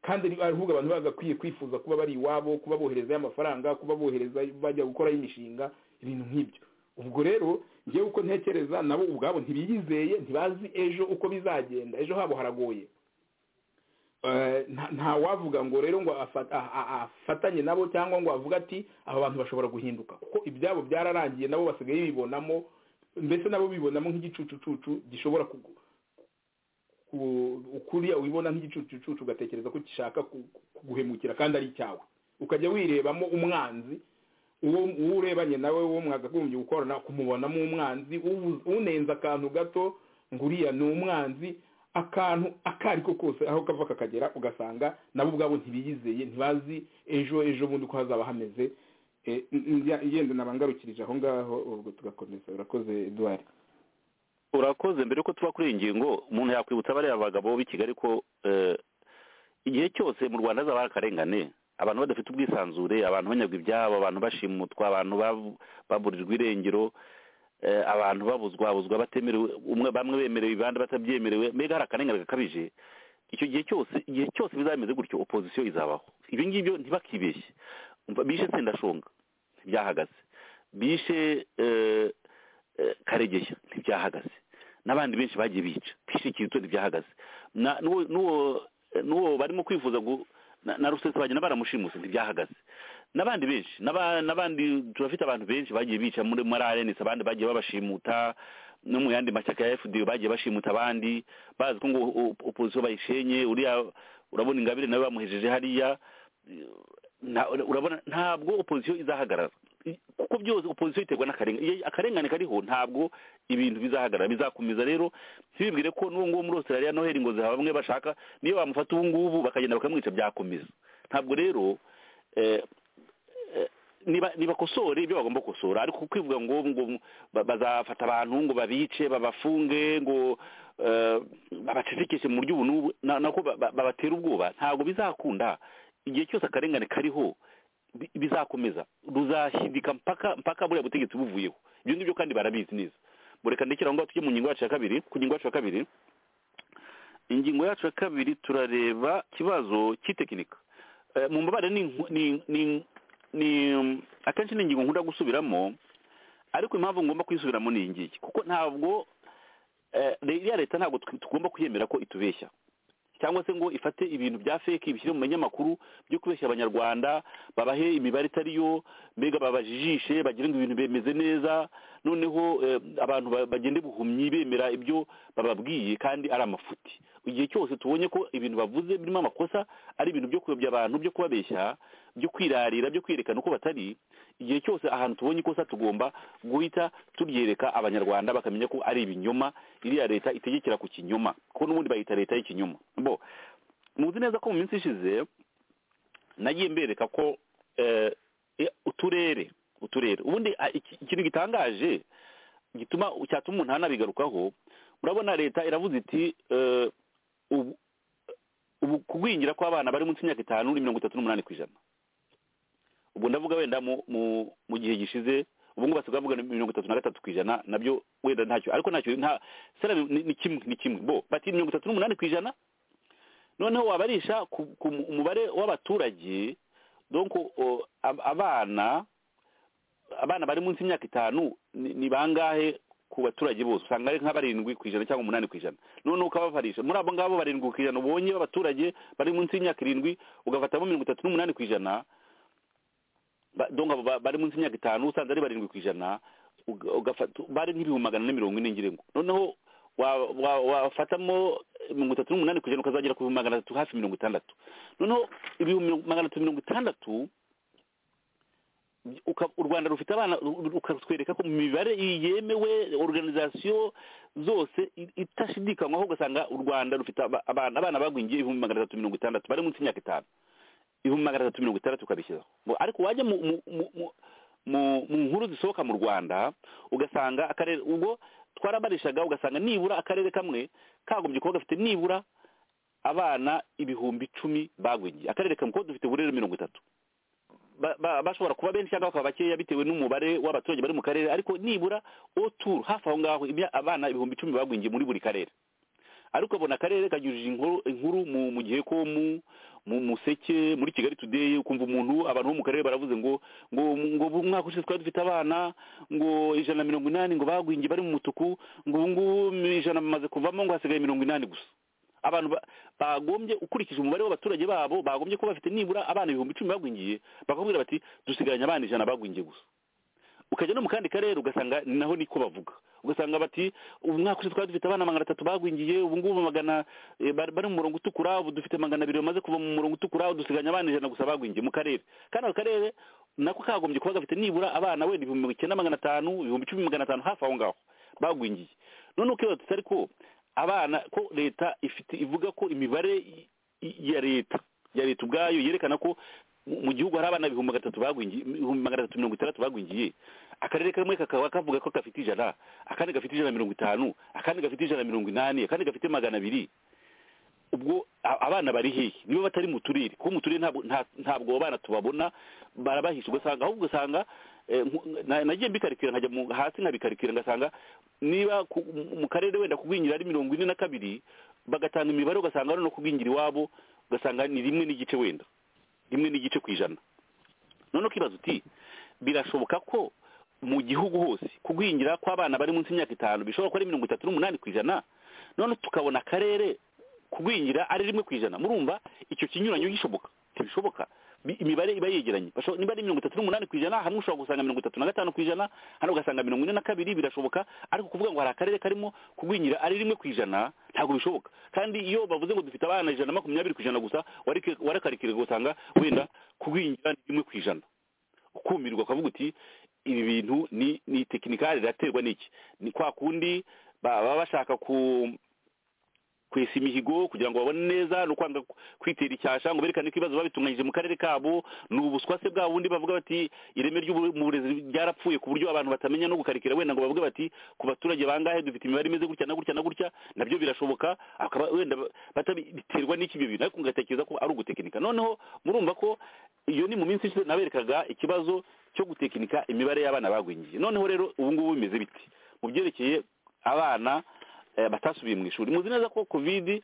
kandi ni ahubwo abantu bagakwiye kwifuza kuba bari iwabo kuba boherezayo amafaranga kuba bohereza bajya gukorayo imishinga ibintu nk'ibyo ubwo rero ngewe uko ntekereza nabo ubwabo ntibiyizeye ntibazi ejo uko bizagenda ejo habo haragoye nta wavuga ngo rero ngo afatanye nabo cyangwa ngo avuge ati aba bantu bashobora guhinduka kuko ibyabo byararangiye nabo basigaye bibonamo mbese nabo bibonamo nk'igicucucucu gishobora kugura ukuriya wibona nk'igicucucucu ugatekereza ko gishaka kuguhemukira kandi ari icyawe ukajya wirebamo umwanzi uwo urebanye nawe uwo mwagagombye gukorana kumubonamo umwanzi unenza akantu gato ngo uriya ni umwanzi akantu ako ari ko kose aho kava kakagera ugasanga nabo ubwabo ntibiyizeye ntibazi ejo ejo bundi uko hazaba hameze yenda nabangarukirije aho ngaho ubwo tugakomeza urakoze eduard urakoze mbere yuko tuba kuri iyi ngingo umuntu yakwibutsa bariya bagabo b'i kigali ko igihe cyose mu rwanda hazaba akarengane abantu badafite ubwisanzure abantu banyagwa ibyabo abantu bashimutwa abantu baburirwa irengero abantu babuzwa babuzwa batemerewe bamwe bemerewe ibandi batabyemerewe mbega hari akarengane gakabije icyo gihe cyose igihe cyose bizameze gutyo opozisiyo izabaho ibyo ngibyo ntibakibeshye bishe sendashonga ntibyahagaze bishe karegeya ntibyahagaze n'abandi benshi bagiye bica bishe kirito ntibyahagaze n'uwo barimo kwifuza na rusesabagina baramushimuse ntibyahagaze n'abandi benshi n'abandi turafite abantu benshi bagiye bica muri ararenesi abandi bagiye babashimuta no mu yandi mashyaka ya efudiyo bagiye bashimuta abandi bazi ko ngo opozisiyo bayishenye uriya urabona ingabire nawe bamuhejeje hariya urabona ntabwo opozisiyo izahagarara kuko byose opozisiyo iterwa n'akarengane akarengane kariho ntabwo ibintu bizahagarara bizakomeza rero ntibibwire ko n'uwo nguwo muri australia noheli ngo ziha bamwe bashaka niyo bamufata ubu ngubu bakagenda bakamwica byakomeza ntabwo rero ntibakosore ibyo bagomba gukosora ariko kwivuga ngo ngo bazafata abantu ngo babice babafunge ngo babacecekeshe mu buryo ubu n'ubu nako babatera ubwoba ntabwo bizakunda igihe cyose akarengane kariho bizakomeza ruzashyidika mpaka mpaka buriya butegetsi buvuyeho ibyo ngibyo kandi barabizi neza mureka ndekera aho ngaho tujye mu ngingo yacu ya kabiri ku ngingo yacu ya kabiri ingingo yacu ya kabiri turareba ikibazo cy'itekinika mu mbabare ni akenshi ni ingingo nkunda gusubiramo ariko impamvu ngomba kuyisubiramo ni ingiki kuko ntabwo iriya leta ntabwo tugomba kuyemera ko itubeshya cyangwa se ngo ifate ibintu bya feki bishyire mu manyamakuru byo kubeshya abanyarwanda babahe imibare itari yo mbega babajijishe bagire ngo ibintu bimeze neza noneho abantu bagende buhumyi bemera ibyo bababwiye kandi ari amafuti igihe cyose tubonye ko ibintu bavuze birimo amakosa ari ibintu byo kuyobya abantu byo kubabeshya byo kwirarira byo kwerekana uko batari igihe cyose ahantu tubonye ikosa tugomba guhita turyereka abanyarwanda bakamenya ko ari ibinyoma iriya leta itegekera ku kinyoma kuko n'ubundi bayita leta y'ikinyoma bo muzi neza ko mu minsi ishize nagiye mbereka ko uturere uturere ubundi ikintu gitangaje gituma cyatuma umuntu anabigarukaho urabona leta iravuze iti kugwingira kw'abana bari munsi y'imyaka itanu ni mirongo itatu n'umunani ku ijana ubwo ndavuga wenda mu gihe gishize ubu ngubu basigaye bavuga mirongo itatu na gatatu ku ijana nabyo wenda ntacyo ariko ntacyo nta sera ni kimwe ni kimwe bo bati mirongo itatu n'umunani ku ijana noneho wabarisha ku mubare w'abaturage donko abana abana bari munsi y'imyaka itanu ni bangahe ku baturage bose usanga ari nka barindwi ku ijana cyangwa umunani ku ijana noneho ukababarisha muri abo ngabo barindwi ku ijana ubonye b'abaturage bari munsi y'imyaka irindwi ugafatamo mirongo itatu n'umunani ku ijana donga bari munsi y'imyaka itanu usanze ari barindwi ku ijana bari nk'ibihumbi magana ane mirongo ine ngirengo noneho wafatamo mirongo itatu n'umunani ku ijana ukazagera ku bihumbi magana atatu hafi mirongo itandatu noneho ibihumbi magana atatu mirongo itandatu u rwanda rufite abana rukatwereka ko mu mibare yemewe organizasiyo zose itashidikanywaho ugasanga u rwanda rufite abana abana bagwingiye ibihumbi magana atatu mirongo itandatu bari munsi y'imyaka itanu ibihumbi magana atatu mirongo itandatu ukabishyizeho ariko wajya mu nkuru zisohoka mu rwanda ugasanga akarere ubwo twarabarishaga ugasanga nibura akarere kamwe kagombye kuba gafite nibura abana ibihumbi icumi bagwingiye akarere kamwe kuko dufite uburere mirongo itatu bashobora kuba benshi cyangwa bakaba bakeya bitewe n'umubare w'abaturage bari mu karere ariko nibura oturu hafi aho ngaho abana ibihumbi icumi bagwingiye muri buri karere ariko abona akarere kanyujije inkuru mu gihe ko mu museke muri kigali today ukumva umuntu abantu bo mu karere baravuze ngo ngo ngo ubu umwaka ushize twari dufite abana ngo ijana na mirongo inani ngo bagwingiye bari mu mutuku ngo ubu ngubu ijana bamaze kuvamo ngo hasigaye mirongo inani gusa abantu ba- bagombye ukurikije umubare w'abaturage babo bagombye kuba bafite nibura abana ibihumbi icumi bagwingiye bakabwira bati dusigaranye abana ijana bagwingiye gusa ukajya no mu kandi karere ugasanga ni naho niko bavuga ugasanga bati ubu mwaka ushize twari dufite abana magana atatu bagwingiye ubu ngubu magana eh, bari bari mu murongo utukura ubu dufite magana abiri bamaze kuva mu murongo utukura ubu dusigaranye abana ijana gusa bagwingiye mu karere kandi ako karere nako kagombye kuba gafite nibura abana wenda ibihumbi icyenda magana atanu ibihumbi icumi magana atanu hafi aho ngaho bagwingiye noneho ukibaza tutari ko abana ko leta ifite ivuga ko imibare i- i- ya leta ya leta ubwayo yerekana ko mu mu gihugu hari abana ibihumbi gatatu bagwingiye ibihumbi magana atatu mirongo itandatu bagwingiye akarere kamwe kakaba kavuga ko gafite ijana akandi gafite ijana na mirongo itanu akandi gafite ijana na mirongo inani akandi gafite magana abiri ubwo a- abana bari hehe niba batari mu turere kuko mu turere ntabwo nta- ntabwo abo bana tubabona barabahisha ugasanga ahubwo ugasanga eh, nku- na- nagiye mbikarikira nkajya mu- hasi nkabikarikira ngasanga niba ku- mu- mu karere wenda kugwingira ari mirongo ine na kabiri bagatanga imibare ugasanga no kugwingira iwabo ugasanga ni rimwe n'igice wenda rimwe n'igice ku ijana noneho ukibaza uti birashoboka ko mu gihugu hose kugwingira kw'abana bari munsi y'imyaka itanu bishobora kuba ari mirongo itatu n'umunani ku ijana none tukabona akarere kugwingira ari rimwe ku ijana murumva icyo kinyuranyo gishoboka ntibishoboka Bi- imibare iba yegeranye Basho- niba ari mirongo itatu n'umunani ku ijana hamwe ushobora gusanga mirongo itatu na gatanu ku ijana hano ugasanga mirongo ine na kabiri birashoboka ariko kuvuga ngo hari akarere karimo kugwingira ari rimwe ku ijana ntabwo bishoboka kandi iyo bavuze ngo dufite abana ijana na makumyabiri ku ijana gusa wareke- warakarikira ugasanga wenda kugwingira ni rimwe ku ijana ukumirwa ukavuga uti ibi bintu ni ni tekinikari iraterwa n'iki ni kwa kundi ba- baba bashaka ku kwesa imihigo kugira ngo babone neza no kwanga ku- kwitera icyasha ngo berekane ko ibibazo babitunganyije mu karere kabo ni ubuswa se bwa bundi bavuga bati ireme ry'ubu- mu burezi ryarapfuye ku buryo abantu batamenya no gukarikira wenda ngo bavuge bati ku baturage bangahe dufite imibare imeze gutya na gutya na gutya nabyo birashoboka akaba wenda ba- batabi- biterwa n'iki ibyo bintu ariko ugatekereza ko ari ugutekinika noneho murumva ko iyo ni mu minsi ishize naberekaga ikibazo cyo gutekinika imibare y'abana bagwingiye noneho rero ubu ngubu bimeze biti mu byerekeye abana eh, batasubiye mu ishuri muzi neza ko covid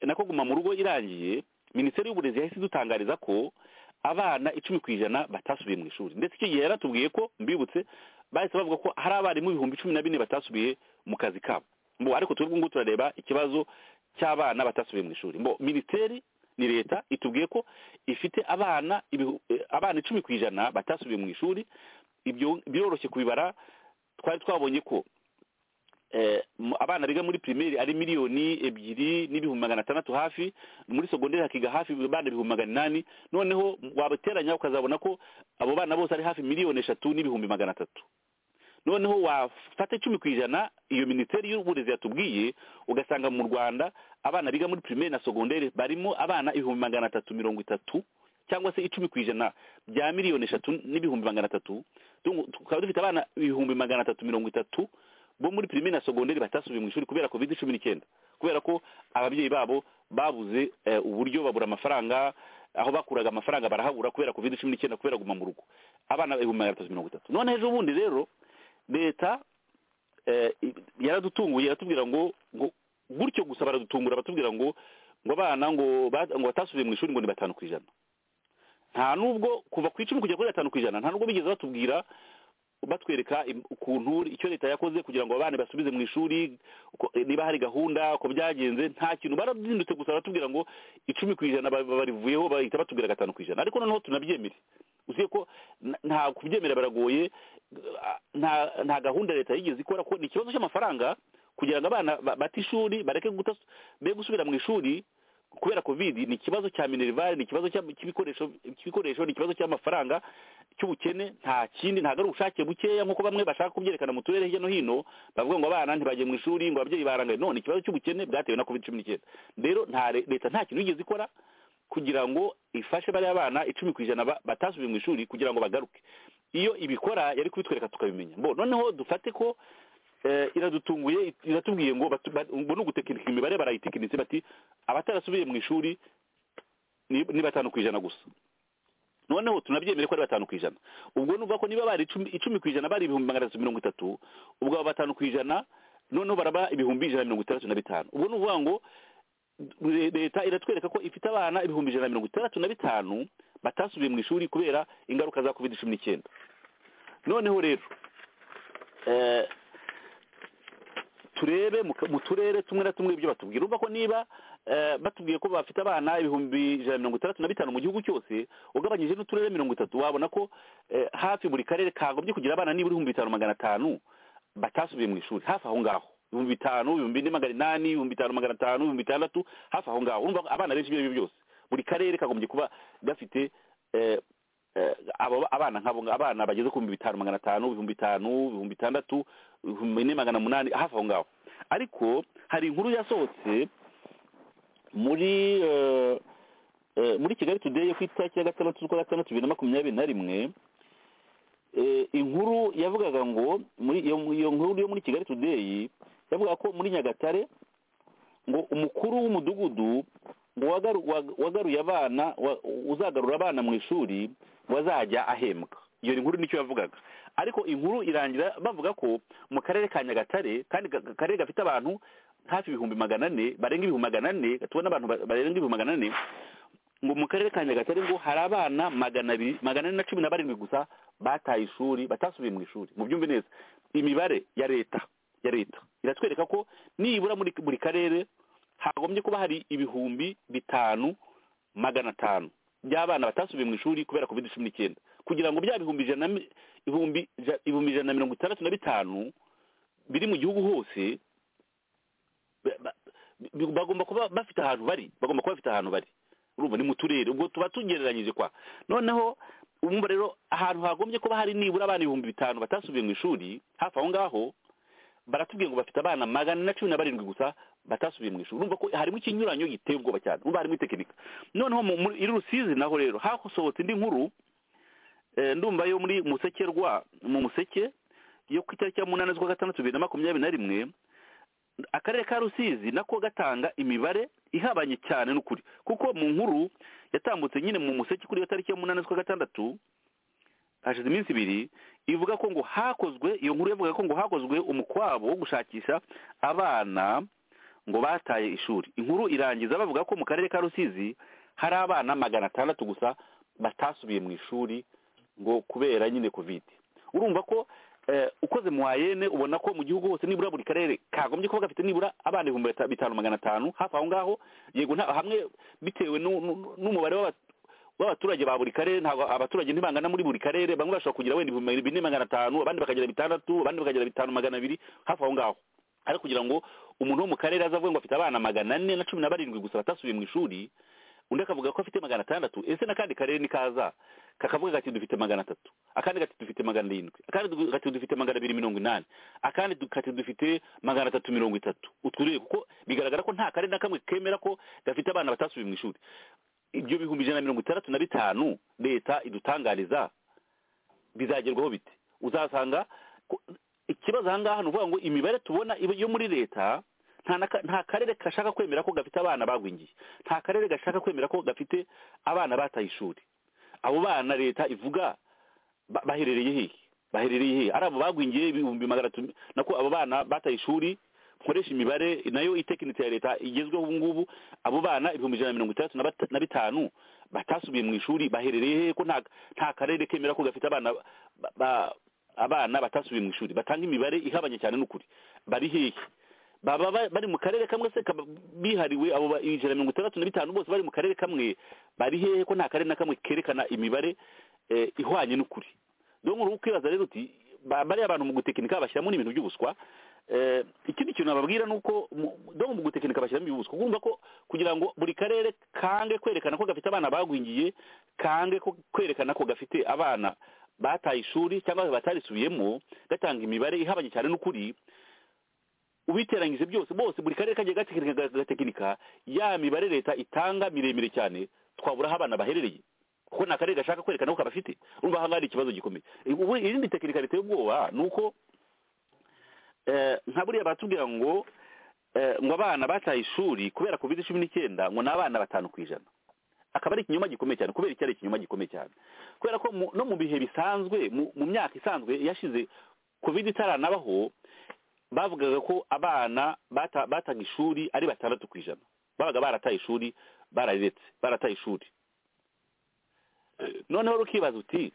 nako guma mu rugo irangiye minisiteri y'uburezi yahise idutangariza ko abana icumi ku ijana batasubiye mu ishuri ndetse icyo gihe yaratubwiye ko mbibutse bahise bavuga ko hari abarimu ibihumbi cumi na bine batasubiye mu kazi kabo mbo ariko twebwe ngubu turareba ikibazo cy'abana batasubiye mu ishuri mbo minisiteri ni leta itubwiye ko ifite abana ibihu- eh, abana icumi ku ijana batasubiye mu ishuri ibyo biroroshye kubibara twari twabonye ko eh, mu- abana biga muri primaire ari miliyoni ebyiri n'ibihumbi magana atandatu hafi muri secondaire hakiga hafi abana ibihumbi magana inani noneho wabateranya ukazabona ko abo bana bose ari hafi miliyoni eshatu n'ibihumbi magana atatu noneho wafata icumi ku ijana iyo minisiteri y'uburezi yatubwiye ugasanga mu rwanda abana biga muri primaire na secondaire barimo abana ibihumbi magana atatu mirongo itatu cyangwa se icumi ku ijana bya miliyoni eshatu n'ibihumbi magana atatu Tungu- tukaba dufite abana ibihumbi magana atatu mirongo itatu bo muri primaire na secondaire batasubiye mu ishuri kubera covid cumi n'icyenda kubera ko ababyeyi babo babuze eh, uburyo babura amafaranga aho bakuraga amafaranga barahabura kubera covid cumi n'icyenda kubera guma mu rugo abana ibihumbi magana atatu mirongo itatu none ejo bundi rero leta eh, yaradutunguye iratubwira ngo ngo gutyo gusa baradutungura batubwira ngo ngo abana ngo ba- ngo batasubiye mu ishuri ngo ni batanu ku ijana nta nubwo kuva ku icumi kugera kuri gatanu ku ijana nta nubwo bigeze batubwira batwereka im- ukuntu icyo leta yakoze kugira ngo abana basubize mu ishuri uko- niba hari gahunda ko byagenze nta kintu barabizindutse gusa baratubwira ngo icumi ku ijana ba- ba- barivuyeho bahita batubwira gatanu ku ijana ariko noneho tunabyemere uziye ko n- nta kubyemera biragoye uh, nta nta gahunda leta yigeze ikora ko ni ikibazo cy'amafaranga kugira ngo abana ba- bate ishuri bareke guta be gusubira mu ishuri kubera covid ni ikibazo cya minerivare ni ikibazo cy'am- cy'ibikoresho cy'ibikoresho ni ikibazo cy'amafaranga cy'ubukene nta kindi ntabwo ari ubushake bukeya nk'uko bamwe bashaka kubyerekana mu turere hirya no hino bavuga ngo abana ntibagiye mu ishuri ngo ababyeyi barangaye no ni ikibazo cy'ubukene bwatewe na covid cumi n'icyenda rero nta re- leta nta kintu yigeze ikora kugira ngo ifashe bariya bana icumi ku ijana ba- batasubiye mu ishuri kugira ngo bagaruke iyo ibikora yari kubitwereka tukabimenya bo noneho dufate ko eh, iradutunguye it- iratubwiye ngo batu- ba- ngo ni ugutekinika imibare barayitekinitse bati abatarasubiye mu ishuri ni ni batanu ku ijana gusa noneho tunabyemere ko ari batanu ku ijana ubwo nuvuga ko niba bari icumi icumi ku ijana bari ibihumbi magana atatu mirongo itatu ubwo aba batanu ku ijana noneho baraba ibihumbi ijana na mirongo itandatu na bitanu ubwo ni ukuvuga ngo leta iratwereka ko ifite abana ibihumbi ijana na mirongo itandatu na bitanu batasubiye mu ishuri kubera ingaruka za covid cumi n'icyenda noneho rero eh, turebe mu- mu turere tumwe na tumwe ibyo batubwira urumva ko niba eh, batubwiye ko bafite abana ibihumbi ijana na mirongo itandatu na bitanu mu gihugu cyose ugabanyije n'uturere mirongo itatu wabona ko eh, hafi buri karere kagombye kugira abana nibura ibihumbi bitanu magana atanu batasubiye mu ishuri hafi aho ngaho ibihumbi bitanu ibihumbi ine magana inani ibihumbi bitanu magana atanu ibihumbi bitandatu hafi aho ngaho urumva ko abana benshi ibyo aribyo byose buri karere kagombye kuba gafite eh, eh, abo abana nk'abo ngabo- abana bageze ku bihumbi bitanu magana atanu ibihumbi bitanu ibihumbi bitandatu ibihumbi ine magana munani hafi aho ngaho ariko hari inkuru yasohotse muri eh, eh, muri kigali today yo ku itariki ya gatandatu z'ukwa gatandatu bibiri na makumyabiri na rimwe eh, inkuru yavugaga ngo muri iyo iyo nkuru yo muri kigali today yavuga ko muri nyagatare ngo umukuru w'umudugudu ngo wagaru- wa- wagaruye abana wa- uzagarura abana mu ishuri ngo azajya ahembwa iyo nkuru nicyo yavugaga ariko inkuru irangira bavuga ko mu karere ka nyagatare kandi ga- ga- karere gafite abantu hafi ibihumbi magana ane barenga ibihumbi magana ane tubona abantu ba- barenga ibihumbi magana ane ngo mu karere ka nyagatare ngo hari abana magana abiri magana ane na cumi na barindwi gusa bataye ishuri batasubiye mu ishuri mu byumve neza imibare ya leta ya leta iratwereka ko nibura muri buri karere hagombye kuba hari ibihumbi bitanu magana atanu by'abana batasubiye mu ishuri kubera covid cumi n'icyenda kugira ngo bya bihumbi ijana na mi- ibihumbi ija- ibihumbi ijana na mirongo itandatu na bitanu biri mu gihugu hose ba- ba- bi- bagomba kuba bafite ahantu bari bagomba kuba bafite ahantu bari urumva ni mu turere ubwo tuba tugereranyije kwa noneho umva rero ahantu hagombye kuba hari nibura abana ibihumbi bitanu batasubiye mu ishuri hafi aho ngaho baratubwiye ngo bafite abana magana ane na cumi na barindwi gusa batasubiye mu ishuri urumva ko harimo ikinyuranyo giteye ubwoba cyane urumva harimo itekinika noneho mu- muri iri rusizi naho rero hasohotse indi nkuru eh, ndumva yo muri musekerwa mu museke yo ku itariki ya munani z'ukwa gatandatu bibiri na makumyabiri na rimwe akarere ka rusizi nako gatanga imibare ihabanye cyane n'ukuri kuko mu nkuru yatambutse nyine mu museke kuri iyo tariki ya munani z'ukwa gatandatu hashize iminsi ibiri ivuga ko ngo hakozwe iyo nkuru yavuga ko ngo hakozwe umukwabo wo gushakisha abana ngo bataye ishuri inkuru irangiza bavuga ko mu karere ka rusizi hari abana magana atandatu gusa batasubiye mu ishuri ngo kubera nyine kovide urumva ko eh, ukoze muwayene ubona ko mu gihugu hose nibura buri karere kagombye kuba gafite nibura abana ibihumbi bita- bitanu magana atanu hafi aho ngaho yego nta- hamwe bitewe nu- nu- n'umubare w'aba- w'abaturage ba buri karere ntabwo abaturage ntibangana muri buri karere bamwe bashobora kugira wenda ibihumbi bine magana atanu abandi bakagira bitandatu abandi bakagira bitanu magana abiri hafi aho ngaho ariko kugira ngo umuntu wo mu karere aze avuge ngo afite abana magana ane na cumi na barindwi gusa batasubiye mu ishuri undi akavuga ko afite magana atandatu ese n'akandi karere nikaza kakavuga gati dufite magana atatu akandi gati dufite magana arindwi akandi du- gati dufite magana abiri mirongo inani akandi du- gati dufite magana atatu mirongo itatu uturere kuko bigaragara ko nta karere na kamwe kemera ko gafite abana batasubiye mu ishuri ibyo bihumbi ijana na mirongo itandatu na bitanu leta idutangariza bizagerwaho bite uzasanga ko- ikibazo aha ngaha ni ukuvuga ngo imibare tubona iba yo muri leta nta na ka- nta karere gashaka kwemera ko gafite abana bagwingiye nta karere gashaka kwemera ko gafite abana bataye ishuri abo bana leta ivuga ba- baherereye hehe baherereye hehe ari abo bagwingiye ibihumbi magana atatu nako abo bana bataye ishuri nkoresha imibare nayo itekinite ya leta igezweho ubu ngubu abo bana ibihumbi ijana na mirongo itandatu na bata- na bitanu batasubiye mu ishuri baherereye hehe ko nta nta karere kemera ko gafite abana ba- ba- abana batasubiye mu ishuri batanga imibare ihabanye cyane n'ukuri bari hehe baba ba- bari mu karere kamwe se kaba- bihariwe abo ba- ijana na mirongo itandatu na bitanu bose bari mu karere kamwe bari hehe ko nta karere na kamwe kerekana imibare eh, ihwanye n'ukuri dore ubu kwibaza rero uti ba- bariya abantu mu gutekinika bashyiramo n'ibintu by'ubuswa Eh, ikindi kintu nababwira ni uko mu- dore mu gutekinika bashyiramo ibibuswa kumva ko kugira ngo buri karere kange kwerekana ko gafite abana bagwingiye kange ko kwerekana ko gafite abana bataye ishuri cyangwa batarisubiyemo gatanga imibare ihabanye cyane n'ukuri ubiteranyije byose bose buri karere kagiye gatekinika gatekinika ya mibare leta itanga miremire cyane twabura aho abana baherereye kuko nta karere gashaka kwerekana ko kabafite urumva aha ngaha hari ikibazo gikomeye ubu irindi tekinika riteye ubwoba ni uko eh, nka buriya batubwira ngo eh, ngo abana bataye ishuri kubera covid cumi n'icyenda ngo ni abana batanu ku ijana akaba ari ikinyoma gikomeye cyane kubera iki ari ikinyoma gikomeye cyane kubera ko mu- no mu bihe bisanzwe mu- mu myaka isanzwe yashize covid itaranabaho bavugaga ko abana bata- bataga ishuri ari batandatu ku ijana babaga barataye ishuri bararetse barataye ishuri noneho rukibaza uti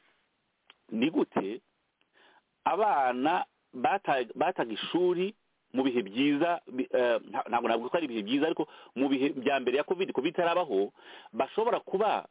ni gute abana bataga ishuri mu bihe byiza ntabwo navuga ko ari ibihe byiza ariko mu bihe bya mbere ya kovide kovide itarabaho bashobora kuba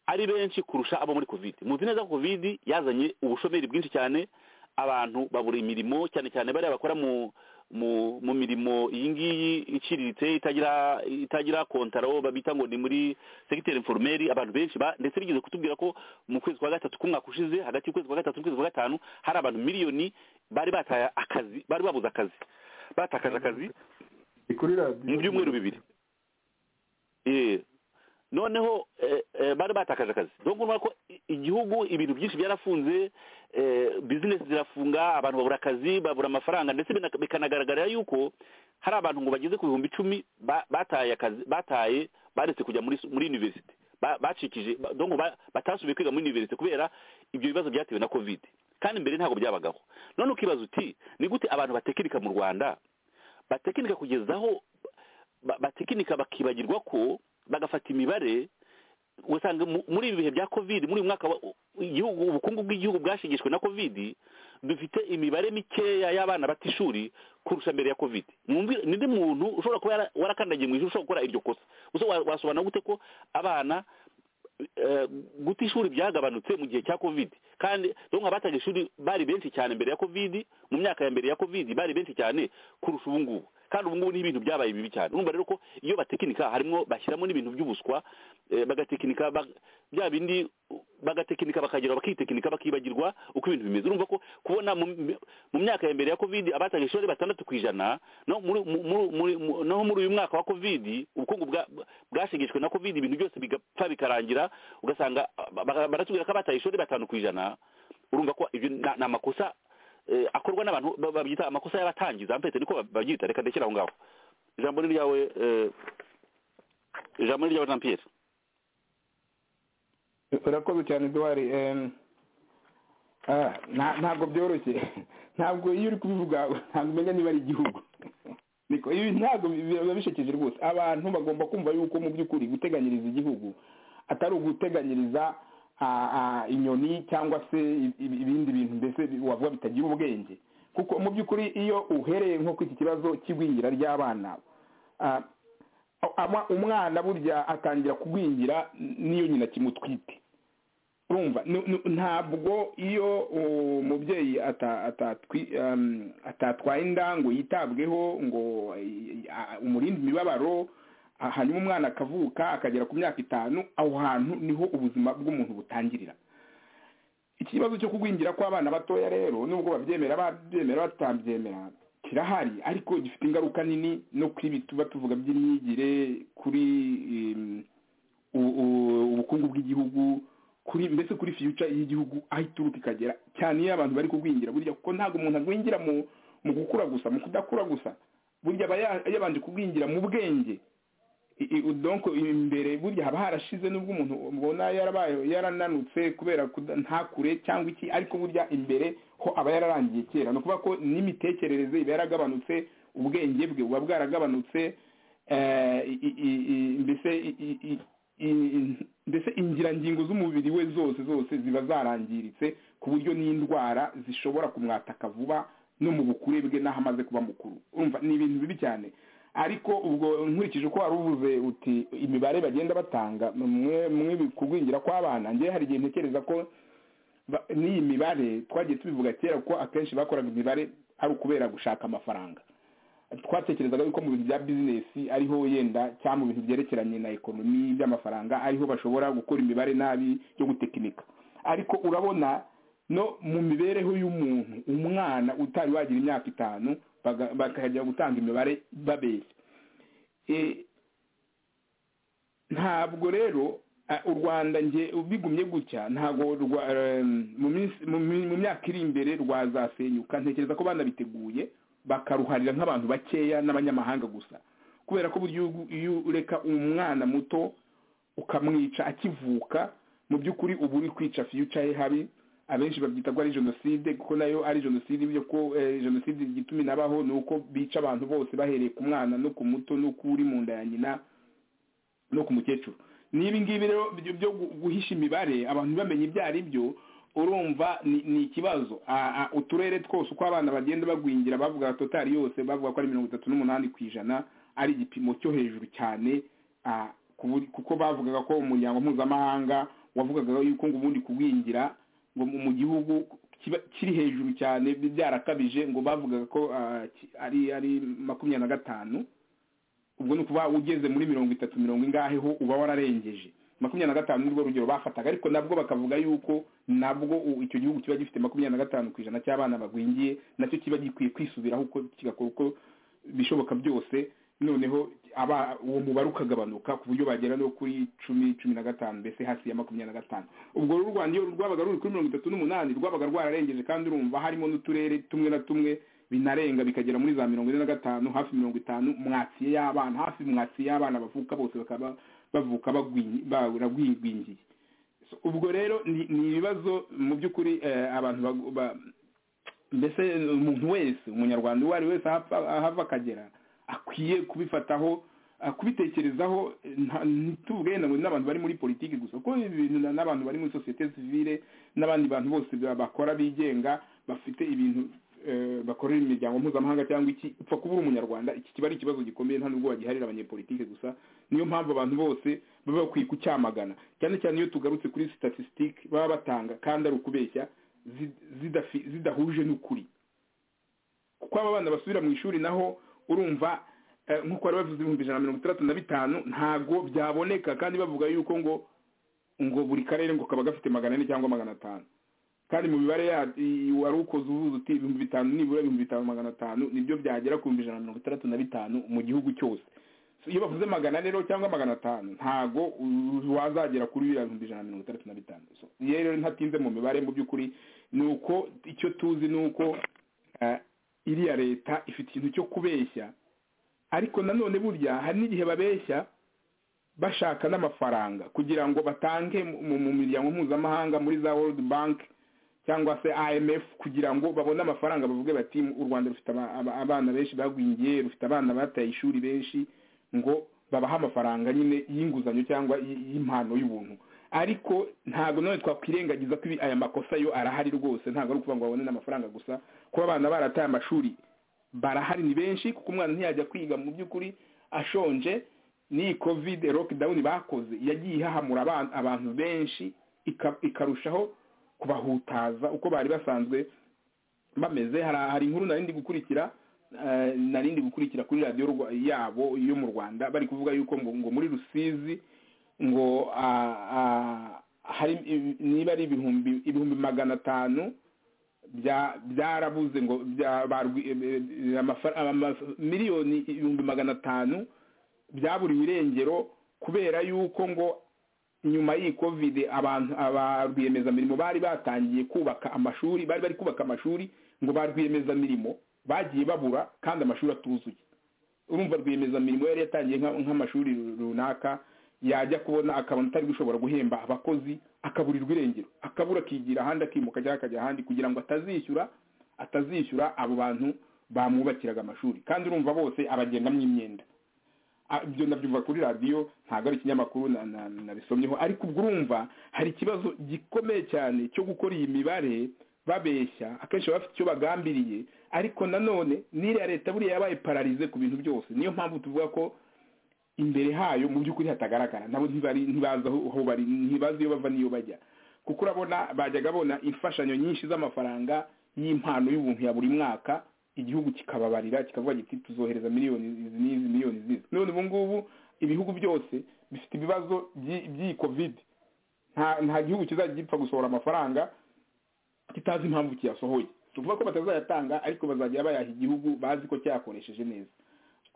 ari benshi kurusha abo muri kovide muzi neza ko kovide yazanye ubushomeri bwinshi cyane abantu babura imirimo cyane cyane bariya bakora mu mu mu mirimo iyi ngiyi iciriritse itagira itagira kontaro babita ngo ni muri segiteri inforumeri abantu benshi ndetse bigeze kutubwira ko mu kwezi kwa gatatu k'umwaka ushize hagati y'ukwezi kwa gatatu n'ukwezi kwa gatanu hari abantu miliyoni bari bataye akazi bari babuze akazi batakaje akazi mu byumweru bibiri noneho bari batakaje akazi dore urabona ko igihugu ibintu byinshi byarafunze bizinesi zirafunga abantu babura akazi babura amafaranga ndetse bikanagaragarira yuko hari abantu ngo bageze ku bihumbi icumi bataye akazi bataye baretse kujya muri univerisite bacikije batasubiye kwiga muri univerisite kubera ibyo bibazo byatewe na kovide kandi mbere ntabwo byabagaho none ukibaza uti ni gute abantu batekinika mu rwanda batekinika kugeza aho batekinika bakibagirwa ko bagafata imibare usanga muri ibi bihe bya kovide muri uyu mwaka igihugu ubukungu bw'igihugu bwashingishwe na kovide dufite imibare mikeya y'abana bata ishuri kurusha mbere ya kovide n'undi muntu ushobora kuba warakandagiye mu ishuri ushobora gukora iryo kosa wasobanura gute ko abana guta ishuri byagabanutse mu gihe cya kovide kandi dore abataga ishuri bari benshi cyane mbere ya kovide mu myaka ya mbere ya kovide bari benshi cyane kurusha ubu ngubu kandi ubu ngubu n'ibintu byabaye bibi cyane urumva rero ko iyo batekinika harimo bashyiramo n'ibintu by'ubuswa bagatekinika bya bindi bagatekinika bakagera bakitekinika bakibagirwa uko ibintu bimeze urumva ko kubona mu myaka ya mbere ya kovide abataga ishuri batandatu ku ijana naho muri uyu mwaka wa kovide ubukungu bwashegeshwe na kovide ibintu byose bigapfa bikarangira ugasanga baratubwira ko abataye ishuri batanu ku ijana urumva ko ibyo ni amakosa akorwa n'abantu babyita amakosa y'abatangiza mpetse niko babyita reka ndekera aho ngaho ijambo ni ryawe ijambo ni ryawe jean pierre urakoze cyane duwari ntabwo byoroshye ntabwo iyo uri kubivuga ntabwo umenya niba ari igihugu ibi ntabwo biba bishekeje rwose abantu bagomba kumva yuko mu by'ukuri guteganyiriza igihugu atari uguteganyiriza inyoni cyangwa se ibindi bintu mbese wavuga bitagira ubwenge kuko mu by'ukuri iyo uhereye nko ku iki kibazo cy'igwingira ry'abana umwana burya atangira kugwingira n'iyo nyina kimutwite urumva ntabwo iyo umubyeyi atatwaye inda ngo yitabweho ngo umurinde imibabaro hanyuma umwana akavuka akagera ku myaka itanu aho hantu niho ubuzima bw'umuntu butangirira iki kibazo cyo kugwingira kw'abana batoya rero nubwo babyemera babyemera batabyemera kirahari ariko gifite ingaruka nini no kuri ibi tuba tuvuga by'imyigire kuri ubukungu bw'igihugu kuri mbese kuri fiyuca y'igihugu aho ituruka ikagera cyane iyo abantu bari kugwingira burya kuko ntabwo umuntu agwingira mu gukura gusa mu kudakura gusa burya aba yabanje kugwingira mu bwenge donko imbere burya haba harashize nubwo umuntu ubona yarabaye yarananutse kubera ntakure cyangwa iki ariko burya imbere ho aba yararangiye kera ni ukuvuga ko n'imitekerereze iba yaragabanutse ubwenge bwe buba bwaragabanutse mbese ingirangingo z'umubiri we zose zose ziba zarangiritse ku buryo n'indwara zishobora kumwataka vuba no mu bukure bwe n'aho amaze kuba mukuru urumva ni ibintu bibi cyane ariko ubwo nkurikije uko wari uvuze uti imibare bagenda batanga mwe kugwingira kw'abana ngewe hari igihe ntekereza ko n'iyi mibare twagiye tubivuga kera ko akenshi bakoraga imibare ari ukubera gushaka amafaranga twatekerezaga yuko mu bintu bya bizinesi ariho yenda cyangwa mu bintu byerekeranye na ekonomi by'amafaranga ariho bashobora gukora imibare nabi yo gutekinika ariko urabona no mu mibereho y'umuntu umwana utari wagira imyaka itanu bakajya gutanga imibare babeshya ntabwo rero u rwanda nge bigumye gutya ntabwo mu myaka iri imbere rwazasenyuka ntekereza ko banabiteguye bakaruharira nk'abantu bakeya n'abanyamahanga gusa kubera ko burya iyo ureka umwana muto ukamwica akivuka mu by'ukuri uba uri kwica fiyuca ye habi abenshi babyita ko ari jenoside kuko nayo ari jenoside ibyo ko eh, jenoside igituma inabaho ni uko bica abantu bose bahereye ku mwana no ku muto no ku uri mu nda ya nyina no ku mukecuru n'ibi ngibi rero byo- byo gu- guhisha imibare abantu bamenye ibyo ari byo urumva ni ni ikibazo A- a- uturere twose uko abana bagenda bagwingira bavuga totari yose bavuga ko ari mirongo itatu n'umunani ku ijana ari igipimo cyo hejuru cyane ah, ku buri- kuko bavugaga ko umuryango mpuzamahanga wavugaga yuko ngo ubundi kugwingira ngo mu mu gihugu kiba- kiri hejuru cyane bi- byarakabije ngo bavugaga ko ah, ki- ari ari makumyabiri na gatanu ubwo ni ukuba ugeze muri mirongo itatu mirongo ingahe ho uba wararengeje makumyabiri na gatanu nirwo rugero bafataga ariko nabwo bakavuga yuko nabwo u- icyo gihugu kiba gifite makumyabiri na gatanu ku ijana cy'abana bagwingiye nacyo kiba gikwiye kwisubiraho uko kigakora uko bishoboka byose noneho aba uwo mubare ukagabanuka ku buryo bagera no kuri cumi cumi na gatanu mbese hasi ya makumyabiri na gatanu ubwo rero u rwanda iyo rwabaga ruri kuri mirongo itatu n'umunani rwabaga rwararengeje kandi urumva harimo n'uturere tumwe na tumwe binarenga bikagera muri za mirongo ine na gatanu hafi mirongo itanu mwatsiye y'abana hafi mwatsiye y'abana bavuka bose bakaba bavuka bagwinyi- baragwingwingiye So, ubwo rero ni ni ibibazo mu by'ukuri eh, abantu bagu- ba- mbese umuntu wese umunyarwanda uwo ari we wese ahapfa- ahava akagera akwiye kubifataho ah, kubitekerezaho eh, nta- ntituvuge ngo ni n'abantu bari muri politiki gusa kuko ibi bintu na- n'abantu bari muri sosiyete sivile n'abandi bantu bose ba- bakora bigenga bafite ibintu eh, bakorera imiryango mpuzamahanga cyangwa iki upfa kuba uri umunyarwanda iki kiba ari ikibazo gikomeye nta nubwo bagiharira abanyepolitiki gusa niyo mpamvu abantu bose baba bakwiye kucyamagana cyane cyane iyo tugarutse kuri statisitike baba batanga kandi ari ukubeshya zi- zidafi- zidahuje n'ukuri kuko aba bana basubira mu ishuri naho urumva eh, nk'uko bari bavuze ibihumbi ijana na mirongo itandatu na bitanu ntabwo byaboneka kandi bavuga yuko ngo ngo buri karere ngo kaba gafite magana ane cyangwa magana atanu kandi mu mibare ya- i- wari ukoze uvuze uti ibihumbi bitanu nibura ibihumbi bitanu magana atanu nibyo byagera ku bihumbi ijana na mirongo itandatu na bitanu mu gihugu cyose So, iyo bavuze magana ane rero cyangwa magana atanu ntago u- wazagera kuri biriya bihumbi ijana na mirongo itandatu na bitanu So, iyo rero ntatinze mu mibare mu by'ukuri ni uko icyo tuzi ni uko eh, iriya leta ifite ikintu cyo kubeshya ariko nanone burya hari n'igihe babeshya bashaka n'amafaranga kugira ngo batange mu- mu mu miryango mpuzamahanga muri za world bank cyangwa se imf kugira ngo babone amafaranga bavuge bati u rwanda rufite aba- aba- abana benshi bagwingiye rufite abana bataye ishuri benshi ngo babahe amafaranga nyine y'inguzanyo cyangwa y- y'impano y'ubuntu ariko ntabwo none twakwirengagiza ko ibi- aya makosa yo arahari rwose ntabwo ari ukuvuga ngo babone n'amafaranga gusa kuba abana barataye amashuri barahari ni benshi kuko umwana ntiyajya kwiga mu by'ukuri ashonje n'iyi covid lockdown bakoze yagiye ihahamura aba- abantu benshi ika- ikarushaho kubahutaza uko bari basanzwe bameze hari hari inkuru narindi gukurikira eh, narindi gukurikira kuri radiyo Rwa- yabo yo mu rwanda bari kuvuga yuko ngo, ngo muri rusizi ngo ah, ah, hari niba ari ibihumbi ibihumbi magana atanu bya- byarabuze ngo bya- barwi- eh, eh, amafa- ama- miliyoni ibihumbi magana atanu byaburiwe irengero kubera yuko ngo nyuma y'iyi covid abantu aba rwiyemezamirimo bari batangiye kubaka amashuri bari bari kubaka amashuri ngo ba rwiyemezamirimo bagiye babura kandi amashuri atuzuye urumva rwiyemezamirimo yari yatangiye nka- nk'amashuri runaka yajya kubona akabona atari gushobora guhemba abakozi akaburirwa irengero akabura akigira ahandi akimuka cyangwa akajya ahandi kugira ngo atazishyura atazishyura abo bantu bamwubakiraga amashuri kandi urumva bose abagendamwo imyenda Ah, ibyo nabyumva kuri radiyo ntabwo ari ikinyamakuru na- na- nabisomyeho ariko ubwo urumva hari ikibazo gikomeye cyane cyo gukora iyi mibare babeshya akenshi baba bafite icyo bagambiriye ariko nanone n'iriya leta buriya yabaye pararize ku bintu byose niyo mpamvu tuvuga ko imbere hayo mu by'ukuri hatagaragara nabo ntibari ntibazi aho aho bari ntibazi iyo bava n'iyo bajya kuko urabona bajyaga bona imfashanyo nyinshi z'amafaranga y'impano y'ubuntu ya buri mwaka igihugu kikababarira kikavuga kiti tuzohereza miliyoni izi n'izi miliyoni zizi none ubu ngubu ibihugu byose bifite ibibazo by'i- by'iyi covid nta nta gihugu kizajya gipfa gusohora amafaranga kitazi impamvu kiyasohoye tuvuga ko batazayatanga ariko bazajya bayaha igihugu bazi ko cyakoresheje neza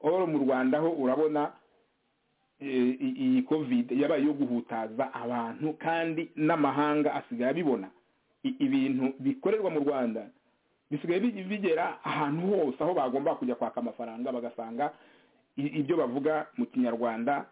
oro mu rwanda ho urabona eh, i- iyi covid yabaye iyo guhutaza abantu kandi n'amahanga asigaye abibona I- ibintu bikorerwa mu rwanda bisigaye bi- bigera ahantu hose aho bagomba kujya kwaka amafaranga bagasanga i- ibyo bavuga mu kinyarwanda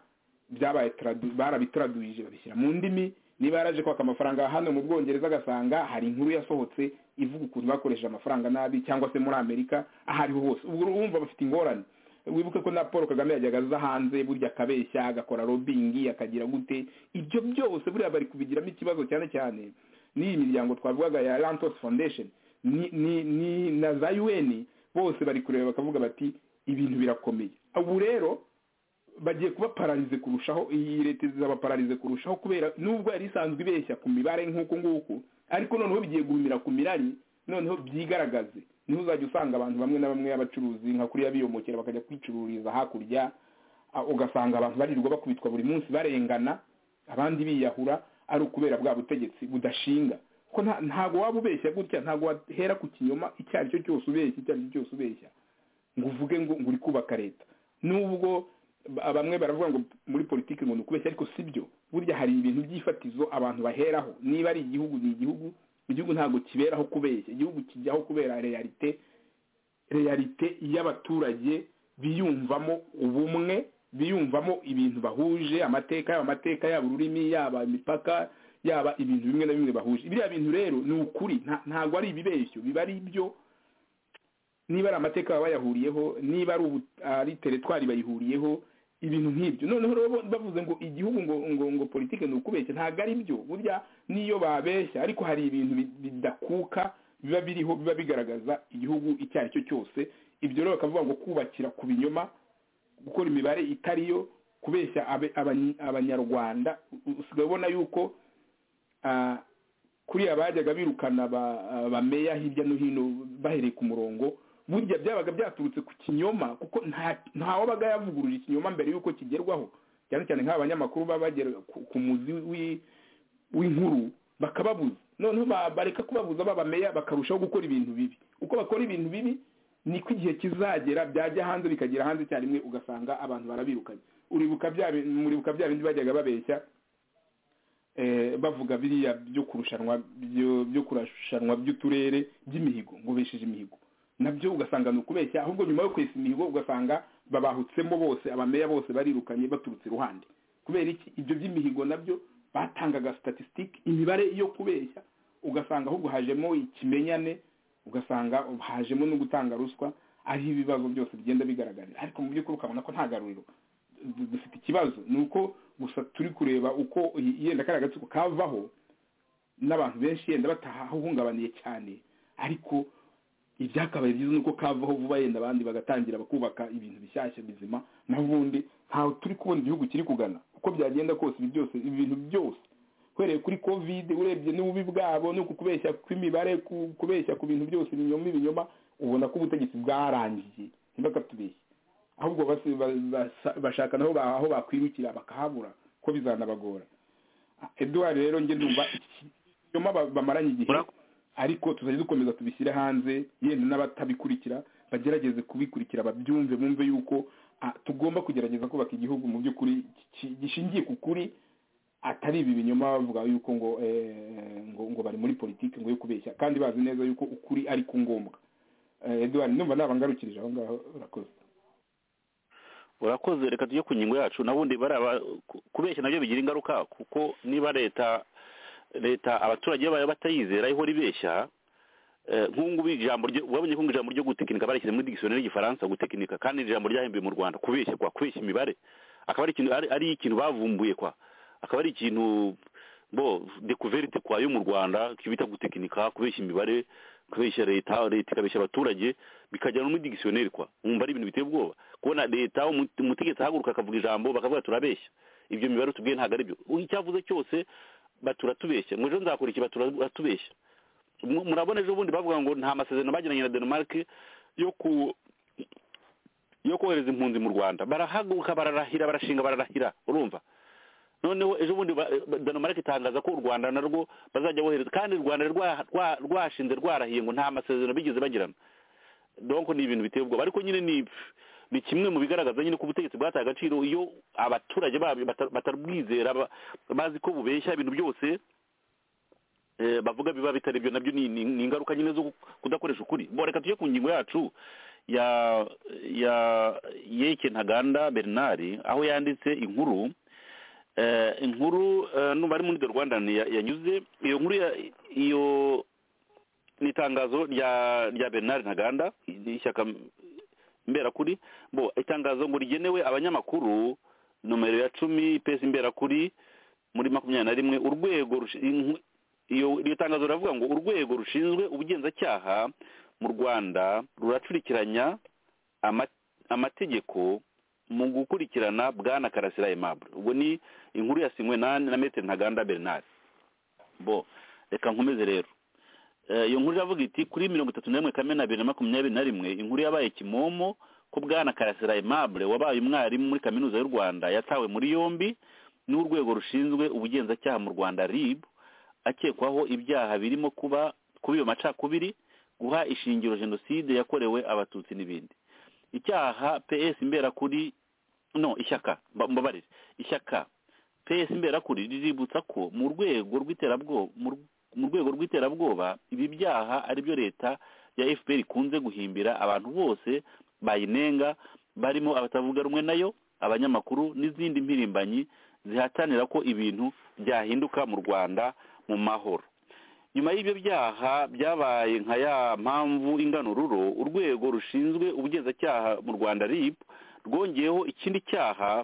byabaye tradu- barabitraduje babishyira mu ndimi niba yaraje kwaka amafaranga hano mu bwongereza agasanga hari inkuru yasohotse ivuga ukuntu bakoresheje amafaranga nabi cyangwa se muri amerika aho ariho hose ubwo urumva bafite ingorane wibuke ko na paul kagame yajyaga aza hanze burya akabeshya agakora robingi akagira gute ibyo byose buriya bari kubigiramo ikibazo cyane cyane n'iyi miryango twavugaga ya lantos foundation ni ni ni na za un bose bari kureba bakavuga bati ibintu birakomeye ubu rero bagiye kuba pararize kurushaho iyi leta izaba pararize kurushaho kubera nubwo yari isanzwe ibeshya ku mibare nk'uko nguko ariko noneho bigiye guhumira ku mirari noneho byigaragaze niho uzajya usanga abantu bamwe na bamwe y'abacuruzi nka kuriya biyomokera bakajya kwicururiza hakurya ugasanga abantu barirwa bakubitwa buri munsi barengana abandi biyahura ari ukubera bwa butegetsi budashinga ko ntabwo waba ubeshya gutya ntabwo wahera ku kinyoma icyo ari cyo cyose ubeshya icyo ari cyo cyose ubeshya ngo uvuge ngo uri kubaka leta nubwo bamwe baravuga ngo muri politiki ngo ni ukubeshya ariko si byo burya hari ibintu by'ifatizo abantu baheraho niba ari igihugu ni igihugu igihugu ntabwo kiberaho kubeshya igihugu kijyaho kubera reyalite reyalite y'abaturage biyumvamo ubumwe biyumvamo ibintu bahuje amateka yaba amateka yaba ururimi yaba imipaka yaba ibintu bimwe na bimwe bahuje biriya bintu rero ni ukuri ntabwo ari ibibeshyo biba ari ibyo niba ari amateka baba bayahuriyeho niba ari teretwari bayihuriyeho ibintu nk'ibyo noneho rero bavuze ngo igihugu ngo ngo ngo politike ni ukubeshya ntabwo ari byo burya niyo babeshya ariko hari ibintu bidakuka biba biriho biba bigaragaza igihugu icyo ari cyo cyose ibyo rero bakavuga ngo kubakira ku binyoma gukora imibare itariyo kubeshya abanyarwanda usigaye ubona yuko kuriya bajyaga birukana bameya hirya no hino bahereye ku murongo burya byabaga byaturutse ku kinyoma kuko nta wabaga yavuguruje ikinyoma mbere y'uko kigerwaho cyane cyane nk'abanyamakuru baba bagera ku muzi w'inkuru bakababuza noneho bareka kubabuza babameya bakarushaho gukora ibintu bibi uko bakora ibintu bibi niko igihe kizagera byajya hanze bikagera hanze icyarimwe ugasanga abantu barabirukanye uribuka bya bindi bajyaga babeshya bavuga biriya byo kurushanwa byo kurushanwa by'uturere by'imihigo ngo besheje imihigo nabyo ugasanga ni ukubeshya ahubwo nyuma yo kwesa imihigo ugasanga babahutsemo bose abameya bose barirukanye baturutse iruhande kubera iki ibyo by'imihigo nabyo batangaga statisitike imibare yo kubeshya ugasanga ahubwo hajemo ikimenyane ugasanga hajemo no gutanga ruswa ariho ibibazo byose bigenda bigaragarira ariko mu by'ukuri ukabona ko nta garuriro dufite ikibazo ni uko gusa turi kureba uko yenda kariya gatsiko kavaho n'abantu benshi yenda batahahungabaniye cyane ariko ibyakabaye byiza ni uko kavaho vuba yenda abandi bagatangira bakubaka ibintu bishyashya bizima naho ubundi ntawe turi kubona igihugu kiri kugana uko byagenda kose ibi byose ibintu byose uhereye kuri kovide urebye n'ububi bwabo no kubeshya kw'imibare kubeshya ku bintu byose ibinyoma ibinyoma ubona ko ubutegetsi bwarangiye ntibakatubeshye ahubwo bashaka naho aho bakwirukira bakahabura ko bizanabagora eduwari rero njye numva ikinyoma bamaranye igihe ariko tuzajya dukomeza tubishyire hanze yenda n'abatabikurikira bagerageze kubikurikira babyumve bumve yuko tugomba kugerageza kubaka igihugu mu by'ukuri gishingiye ku kuri atari ibi binyoma bavuga yuko ngo ngo bari muri politiki ngo yo kubeshya kandi bazi neza yuko ukuri ari ku ngombwa eduwari numva nabangarukirije aho ngaho urakoze urakoze reka tujye ku ngingo yacu nabundi baraba kubeshya nabyo bigira ingaruka kuko niba leta leta abaturage bayo batayizera ihora ibeshya nk'ubu ijambo wabonye ko ijambo ryo gutekinika barishyize muri digisiyoneri y'igifaransa gutekinika kandi ijambo ryahembwe mu rwanda kubeshya kwa kubeshya imibare akaba ari ikintu ari ikintu bavumbuye kwa akaba ari ikintu bo dekuverite kwa yo mu rwanda bita gutekinika kubeshya imibare kubeshya leta leta ikabeshya abaturage bikajya no muri digisiyoneri kwa wumva ari ibintu biteye ubwoba kubona leta umutegetsi ahaguruka akavuga ijambo bakavuga turabeshya ibyo mibare tubwiye ntabwo ari byo icyavuze cyose batura tubeshya ngo ejo nzakora iki batura tubeshya murabona ejo bundi bavuga ngo nta masezerano bagiranye na denmark yo ku yo kohereza impunzi mu rwanda barahaguruka bararahira barashinga bararahira urumva noneho ejo bundi denmark itangaza ko u rwanda narwo bazajya bohereza kandi u rwanda rwashinze rwarahiye ngo nta masezerano bigeze bagirana donko ni ibintu biteye ubwoba ariko nyine ni ni kimwe mu bigaragaza nyine ko ubutegetsi bwataye agaciro iyo abaturage babyo batarwizera bazi ko bubeshya ibintu byose bavuga biba bitari byo nabyo ni ingaruka nyine zo kudakoresha ukuri boreka tujye ku ngingo yacu ya ya yeke ntaganda bernard aho yanditse inkuru Eh, inkuru eh, numva ari muri the rwanda ya- yanyuze iyo nkuru ya- iyo ni itangazo rya rya bernard ntaganda ishyaka mberakuri bo itangazo ngo rigenewe abanyamakuru nomero ya cumi pesi mberakuri muri makumyabiri na rimwe urwego rushi- inku- iyo iryo tangazo riravuga ngo urwego rushinzwe ubugenzacyaha mu rwanda ruracurikiranya ama- amategeko mu gukurikirana bwana karasira aimable ubwo ni inkuru yasinywe na na maitre ntaganda bernard bo reka nkomeze rero Eh, iyo nkuru iravuga iti kuri mirongo itatu n'imwe kamena bibiri na makumyabiri na rimwe inkuru yabaye kimomo ko bwana karasira aimable wabaye umwarimu muri kaminuza y'u rwanda yatawe muri yombi n'urwego rushinzwe ubugenzacyaha mu rwanda rib akekwaho ibyaha birimo kuba kuba iyo macakubiri guha ishingiro jenoside yakorewe abatutsi n'ibindi icyaha ps imberakuri no ishyaka mba- mbabarire ishyaka ps imberakuri riributsa ko mu rwego rw'iterabwoba mu rw- mu rwego rw'iterabwoba ibi byaha ari byo leta ya fpr ikunze guhimbira abantu bose bayinenga barimo abatavuga rumwe nayo abanyamakuru n'izindi mpirimbanyi zihatanira ko ibintu byahinduka mu rwanda mu mahoro nyuma y'ibyo byaha byabaye nka ya mpamvu inganururo urwego rushinzwe ubugenzacyaha mu rwanda rib rwongeyeho ikindi cyaha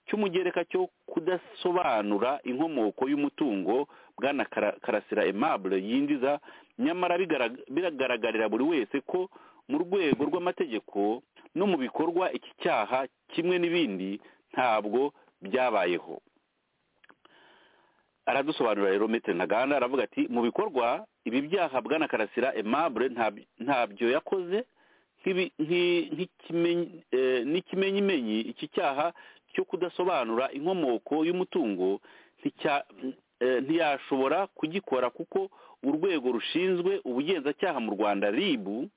cy'umugereka cyo kudasobanura inkomoko y'umutungo bwana Kara- karasira aimable yinjiza nyamara bigara- biragaragarira buri wese ko mu rwego rw'amategeko no mu bikorwa iki cyaha kimwe n'ibindi ntabwo byabayeho aradusobanurira rero metere ntaganda aravuga ati mu bikorwa ibi byaha bwana karasira aimable ntab- ntabyo yakoze nk'ibi- nki- nk'ikimenyi- eh, n'ikimenyimenyi iki cyaha cyo kudasobanura inkomoko y'umutungo nticya- eh, ntiyashobora kugikora kuko urwego rushinzwe ubugenzacyaha mu rwanda ribu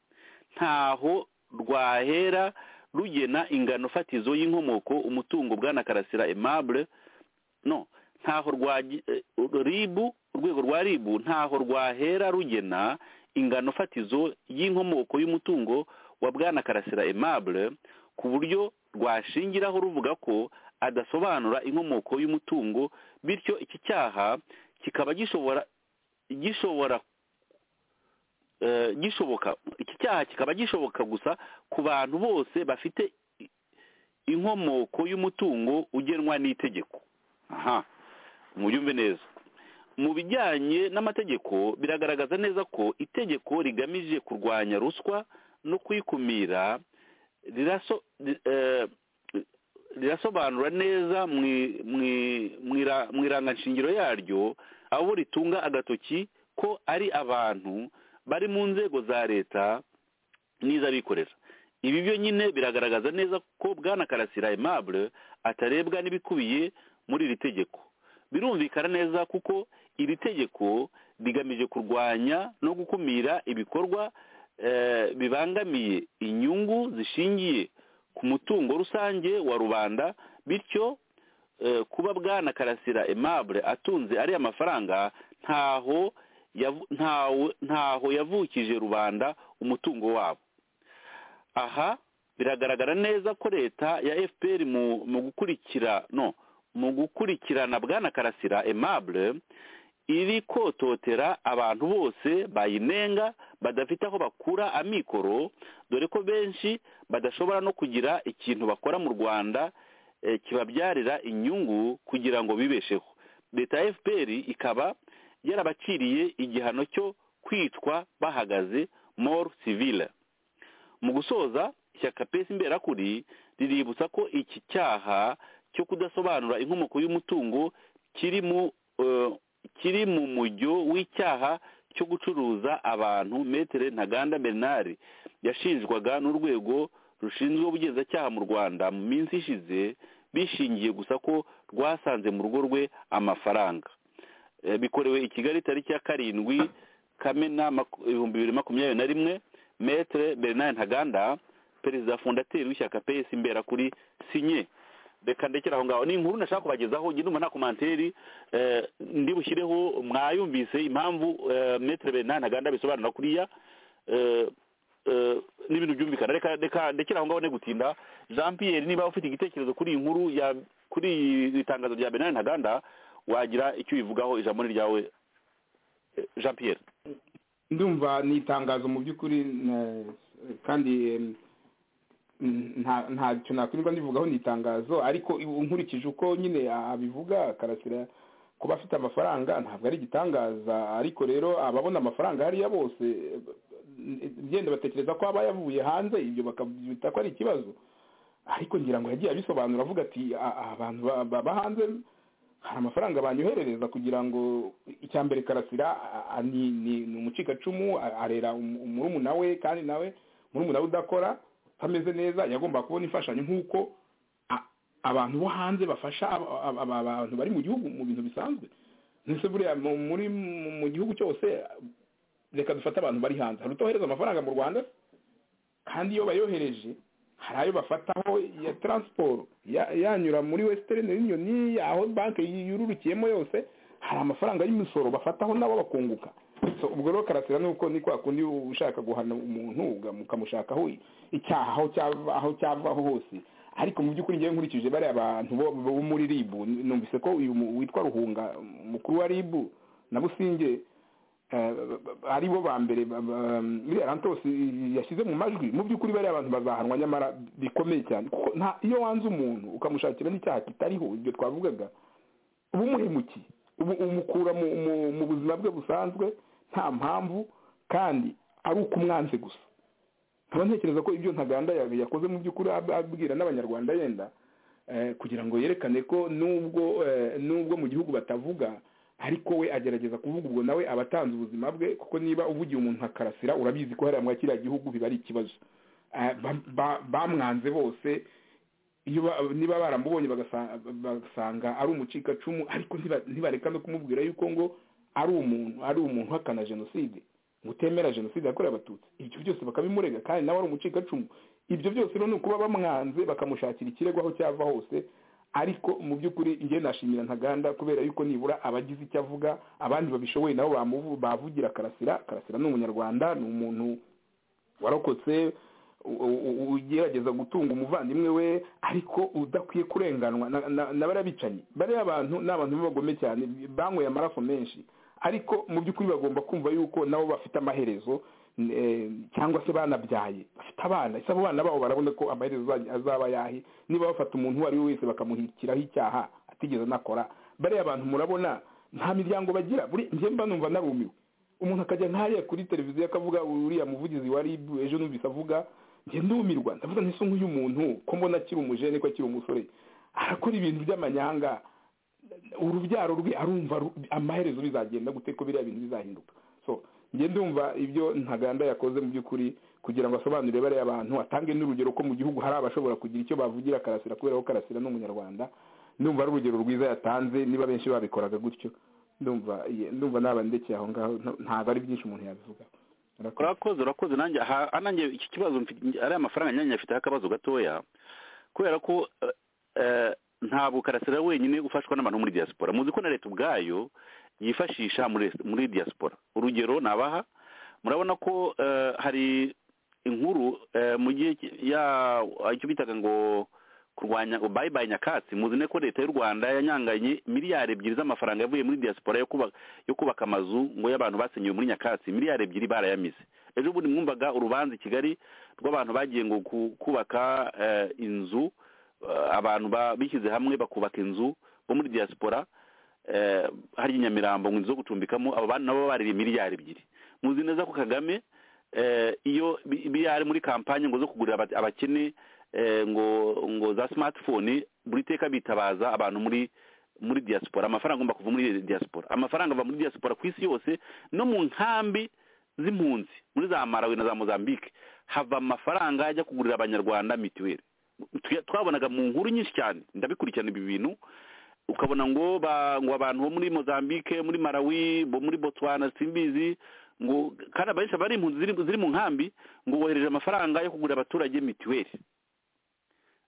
ntaho rwahera rugena ingano fatizo y'inkomoko umutungo bwana karasira aimable no ntaho rwa ribu urwego rwa ribu ntaho rwahera rugena ingano fatizo y'inkomoko y'umutungo wa bwana karasira aimable ku buryo rwashingiraho ruvuga ko adasobanura inkomoko y'umutungo bityo iki cyaha kikaba gishobora gishobora eh, gishoboka iki cyaha kikaba gishoboka gusa ku bantu bose bafite i- inkomoko y'umutungo ugenwa n'itegeko aha mubyumve neza mu bijyanye n'amategeko biragaragaza neza ko itegeko rigamije kurwanya ruswa no kuyikumira riraso- ri- eh, rirasobanura neza mu i- mu i- mu ira- mu iranganshingiro yaryo abo ritunga agatoki ko ari abantu bari mu nzego za leta n'iz'abikorera ibi byo nyine biragaragaza neza ko bwana karasira aimable atarebwa n'ibikubiye muri iri tegeko birumvikana neza kuko iri tegeko rigamije kurwanya no gukumira ibikorwa eh, bibangamiye inyungu zishingiye ku mutungo rusange wa rubanda bityo eh, kuba bwana karasira aimable atunze ariya mafaranga ntaho yavu- ntawe- ntaho yavukije rubanda umutungo wabo aha biragaragara neza ko leta ya fpr mu mu gukurikira no mu gukurikirana bwana karasira aimable iri kototera abantu bose bayinenga badafite aho bakura amikoro dore ko benshi badashobora no kugira ikintu bakora mu rwanda eh, kibabyarira inyungu kugira ngo bibesheho leta ya fpr ikaba yarabaciriye igihano cyo kwitwa bahagaze more civile mu gusoza ishyaka pesi imberakuri riributsa ko iki cyaha cyo kudasobanura inkomoko y'umutungo kiri mu eh, kiri mu mujyo w'icyaha cyo gucuruza abantu metere ntaganda bernard yashinjwaga n'urwego rushinzwe ubugenzacyaha mu rwanda mu minsi ishize bishingiye gusa ko rwasanze mu rugo rwe amafaranga Eh, bikorewe i kigali tariki ya karindwi kamena maku- ibihumbi bibiri makumyabiri na rimwe metere bernard ntaganda perezida fondateri w'ishyaka ps imbera kuri sinye reka ndekera aho ngaho ni inkuru nashaka kubagezaho njye ndumva nta komanteri eh, ndi bushyireho mwayumvise impamvu eh, metere bernard ntaganda bisobanura kuriya eh, eh, n'ibintu byumvikana reka reka ndekera aho ngaho ne gutinda jean pierre niba ufite igitekerezo kuri iyi nkuru ya kuri iri tangazo rya benari ntaganda wagira icyo ubivugaho ijambo ni ryawe eh, jean pierre ndumva ni itangazo mu by'ukuri na- kandi em, nta ntacyo nakwirirwa ndivugaho ni itangazo ariko i- nkurikije uko nyine abivuga karasira kuba afite amafaranga ntabwo ari igitangaza ariko rero ababona amafaranga hariya bose eh, ngenda batekereza ko aba yavuye hanze ibyo bakabyita ko ari ikibazo ariko ngira ngo yagiye abisobanura avuga ati "A- a- abantu ba- ba- ba hanze hari amafaranga banyoherereza kugira ngo icya mbere karasira a- a- ni ni- ni umucikacumu a- arera umu- murumuna we kandi nawe murumuna we udakora utameze neza yagomba kubona imfashanyo nk'uko a- abantu bo hanze bafasha aba- aba- aba- abantu bari mu gihugu mu bintu bisanzwe ndetse buriya mu- muri mu- mu gihugu cyose reka dufate abantu bari hanze hari utohereza amafaranga mu rwanda kandi iyo bayohereje hari ayo bafataho ya taransiporo ya- yanyura muri wesitani yuniyoni aho banki yururukiyemo yose hari amafaranga y'imisoro bafataho nabo bakunguka So, ubwo rero karasira nuko ni kwa kundi ushaka guhana umuntu uga- mukamushakaho icyaha aho cyava aho cyavaho hose ariko mu by'ukuri ngewe nkurikije bariya bantu bo bo muri ribu numvise ko uyu mu- witwa ruhunga umukuru wa ribu na businge eh, ari bo ba mbere ba- ba- iriya rantos yashyize mu majwi mu by'ukuri bariya abantu bazahanwa nyamara bikomeye cyane kuko nta iyo wanze umuntu ukamushakira n'icyaha kitariho ibyo twavugaga uba umuhemukiye ubu umukura mu, mu, mu buzima bwe busanzwe nta mpamvu kandi ari uko umwanze gusa nkaba ntekereza ko ibyo ntaganda ya- yakoze mu by'ukuri ab- abwira n'abanyarwanda yenda eh, kugira ngo yerekane ko nubwo eh, nubwo mu gihugu batavuga ariko we agerageza kuvuga ubwo nawe aba atanze ubuzima bwe kuko niba uvugiye umuntu nka karasira urabizi ko hariya muri kiriya gihugu biba ari ikibazo Eh, ba- ba- bamwanze bose iyo ba- niba baramubonye bagasa- bagasanga ari umucikacumu ariko ntiba- ntibareka no kumubwira yuko ngo ari umuntu ari umuntu uhakana jenoside ngo utemera jenoside yakorewe abatutsi ibyo byose bakabimurega kandi nawe ari umucikacumu ibyo byose rero ni ukuba bamwanze bakamushakira ikirego aho cyava hose ariko mu by'ukuri njye nashimira ntaganda kubera yuko nibura abagize icyo avuga abandi babishoboye nabo bamuvu- bavugira karasira karasira ni umunyarwanda ni umuntu warokotse u- u- u- ugerageza gutunga umuvandimwe we ariko udakwiye kurenganwa na- na- na bariya bicanyi bariya abantu ni abantu b'abagome cyane banyweye amaraso menshi ariko mu by'ukuri bagomba kumva yuko nabo bafite amaherezo n- eh, cyangwa se banabyaye bafite abana ese abo bana babo barabona ko amaherezo azaj- azaba yahe niba bafata umuntu uwo ari we wese bakamuhikiraho icyaha atigeze anakora bariya abantu murabona nta miryango bagira buri njye mba numva narumiwe umuntu akajya nkariya kuri televiziyo akavuga uriya muvugizi wa ribu ejo numvise avuga njye ndumirwa ndavuga nti se nk'uyu muntu ko mbona akiri umujene ko akiri umusore arakora ibintu by'amanyanga urubyaro rwe arumva ru- amaherezo bizagenda gute ko biriya bintu bizahinduka so njye ndumva ibyo ntaganda yakoze mu by'ukuri kugira ngo asobanurire bariya abantu atange n'urugero ko mu gihugu hari abashobora kugira icyo bavugira karasira kubera ko karasira ni umunyarwanda ndumva ari urugero rwiza yatanze niba benshi babikoraga gutyo ndumva ye- ndumva nabandekeye aho ngaho nta- ntabwo ari byinshi umuntu yabivuga Urakoze. urakoze urakoze nanjye aha nanjye iki kibazo mfite ari amafaranga nanjye afite akabazo gatoya kubera ko eh, eh, ntabwo karasira wenyine ufashwa n'abantu muri diaspora muzi ko na leta ubwayo yifashisha muri muri diaspora urugero nabaha murabona ko eh, hari inkuru eh, mu gihe ki- ya icyo bitaga ngo kurwanya bayibaye nyakatsi muzi ne ko leta y'u rwanda yanyanganye miliyari ebyiri z'amafaranga yavuye muri diaspora yo kubaka yo kubaka amazu ngo y'abantu basenyewe muri nyakatsi miliyari ebyiri barayamize ejo bundi mwumvaga urubanza i kigali rw'abantu bagiye ngo ku- kubaka eh, inzu eh, abantu ba- bishyize hamwe bakubaka inzu bo muri diaspora eh, hari i nyamirambo ngo inzu zo gucumbikamo abo bantu nabo baririye miliyari ebyiri muzi neza ko kagame eh, iyo bi- miliyari muri kampanye ngo zo kugurira aba- abakene eh, ngo ngo za smartphone buri teka bitabaza abantu muri muri diaspora amafaranga agomba kuva muri diaspora amafaranga ava muri diaspora ku isi yose no mu nkambi z'impunzi muri za malawi na za mozambique hava amafaranga ajya kugurira abanyarwanda mitiweli Tu- twabonaga mu nkuru nyinshi cyane ndabikurikirana ibi bintu ukabona ngo ba- ngo abantu bo muri mozambique muri malawi bo muri botswana simbizi ngo kandi abenshi abari impunzi ziri- ziri mu nkambi ngo bohereje amafaranga yo kugurira abaturage mitiweli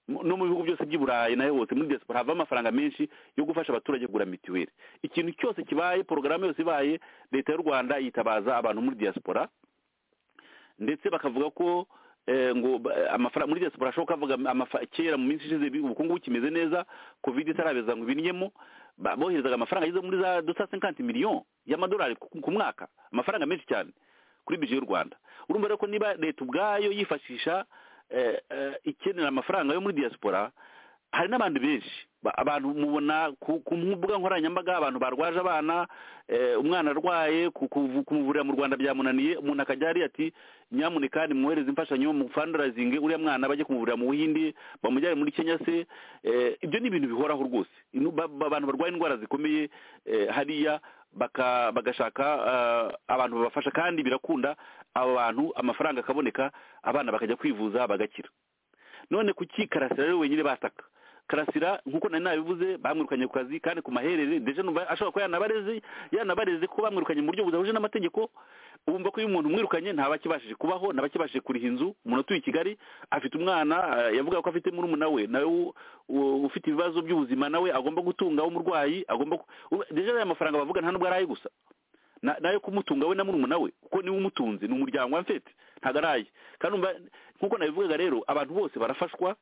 mu- no mu bihugu byose by'i burayi nayo hose muri diaspora havamo amafaranga menshi yo gufasha abaturage kugura mitiweli ikintu cyose kibaye porogaramu yose ibaye leta y'u rwanda yitabaza abantu muri diaspora ndetse bakavuga ko eh, ngo ba- amafaranga muri diaspora ashoboka avuga amafa- kera mu minsi ishize bi- ubukungu bukimeze neza covid itarabeza ngo ibinyemo ba- boherezaga amafaranga ageze muri za deux cent cinquante millions y'amadolari ku ku mwaka amafaranga menshi cyane kuri bije y'u rwanda urumva rero ko niba leta ubwayo yifashisha eh, eh, ikenera amafaranga yo muri diaspora hari n'abandi benshi Ba- abantu mubona ku ku mbuga nkoranyambaga abantu barwaje abana eh, umwana arwaye ku- kuvu- kumuvurira mu rwanda byamunaniye umuntu akajya hariya ati nyamuneka nimwohereze imfashanyo mu fundraising uriya mwana bajye kumuvurira mu buhindi bamujyane muri kenya se eh, ibyo ni ibintu bihoraho rwose Inu- ba- ba- abantu barwaye indwara zikomeye eh, hariya baka- bagashaka ah, abantu babafasha kandi birakunda abo bantu amafaranga akaboneka abana bakajya kwivuza bagakira none kuki karasira rero wenyine bataka karasira nk'uko nari nabivuze bamwirukanye ku kazi kandi ku maherere deje numva ashobora kuba yanabareze yanabareze ko bamwirukanye mu buryo budahuje n'amategeko ubumva ko iyo umuntu umwirukanye ntabakibashije kubaho ntabakibashije kuriha inzu umuntu utuye i kigali afite umwana eh, yavuga ko afite murumuna we nawe u- u- ufite ibibazo by'ubuzima nawe agomba gutunga w'umurwayi agomba ku- u- deje aya mafaranga bavuga nta nubwo ari aye gusa na- nayo kumutunga we na murumuna we kuko niwe umutunze ni umuryango wa mfete ntabwo ari aye kandi umva nk'uko nabivugaga rero abantu bose barafashwa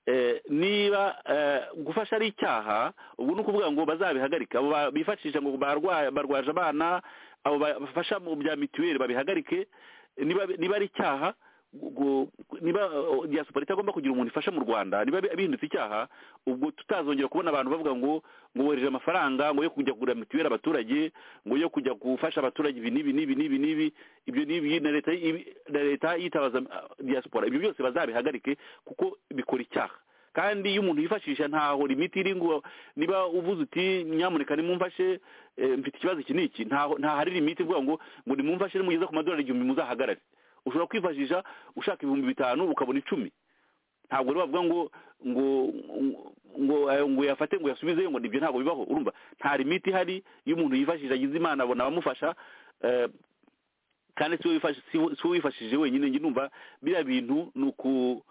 eh, niba eh, gufasha ari icyaha ubu ni ukuvuga ngo bazabihagarike abo ba- bifashisha ngo barwa- barwaje abana abo ba- bafasha mu bya mituweli babihagarike niba niba ari icyaha gu- gu- niba eh, diaspora itagomba kugira umuntu ifasha mu rwanda niba bi- bihindutse icyaha ubwo tutazongera kubona abantu bavuga ngo ngo wohereje amafaranga ngo yo kujya kugura mituweli abaturage ngo yo kujya gufasha abaturage ibi n'ibi n'ibi n'ibi n'ibi ibyo n'ibi na leta ibi- na leta yitabaza ah, diaspora ibyo byose bazabihagarike kuko bikora icyaha kandi iyo umuntu yifashisha ntaho limiti iri ngo niba uvuze uti nyamuneka nimumfashe eh, mfite ikibazo iki n'iki ntaho ntahari limiti ivuga ngo ngo nimumfashe nimugeze ku madolari igihumbi muzahagarare ushobora kwifashisha ushaka ibihumbi bitanu ukabona icumi ntabwo rero bavuga ngo ngo ngo eh, ngo yafate ngo yasubizeyo ngo nibyo ntabwo bibaho urumva nta limiti ihari iyo umuntu yifashishije agize imana abona abamufasha eh, kandi si we wifashije- si we- si we wifashishije wenyine njye numva biriya bintu ni uku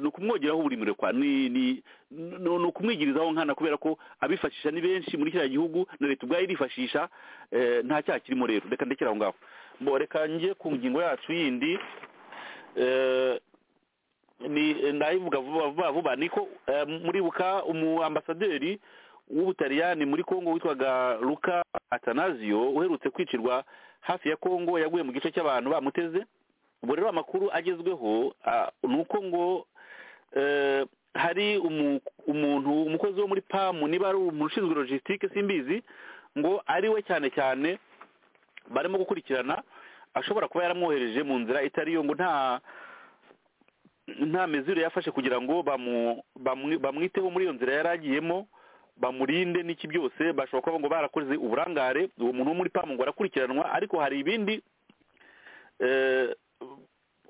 ni ukumwogeraho uburimiro kwa ni ni ni ni ukumwigirizaho nkana kubera ko abifashisha ni benshi muri kiriya gihugu na leta ubwayo irifashisha eh, nta cyaha kirimo rero reka ndekere aho ngaho Bo, reka njye ku ngingo yacu yindi eh, ni ndayivuga vuba vuba vuba niko eh, muribuka umu ambasaderi w'ubutaliyani muri kongo witwaga luka atanazio uherutse kwicirwa hafi ya kongo yaguye mu gice cy'abantu bamuteze ubu rero amakuru agezweho ah, ni uko ngo eh, hari umu- umuntu umukozi wo muri pamu niba ari umuntu ushinzwe logisitike simbizi ngo ari we cyane cyane barimo gukurikirana ashobora kuba yaramwohereje mu nzira itari yo ngo nta nta miziro yafashe kugira ngo bamu- bamu- bamwiteho muri iyo nzira yari agiyemo bamurinde n'iki byose bashobora kuba ngo barakoze uburangare uwo muntu wo muri pamu ngo arakurikiranwa ariko hari ibindi eh,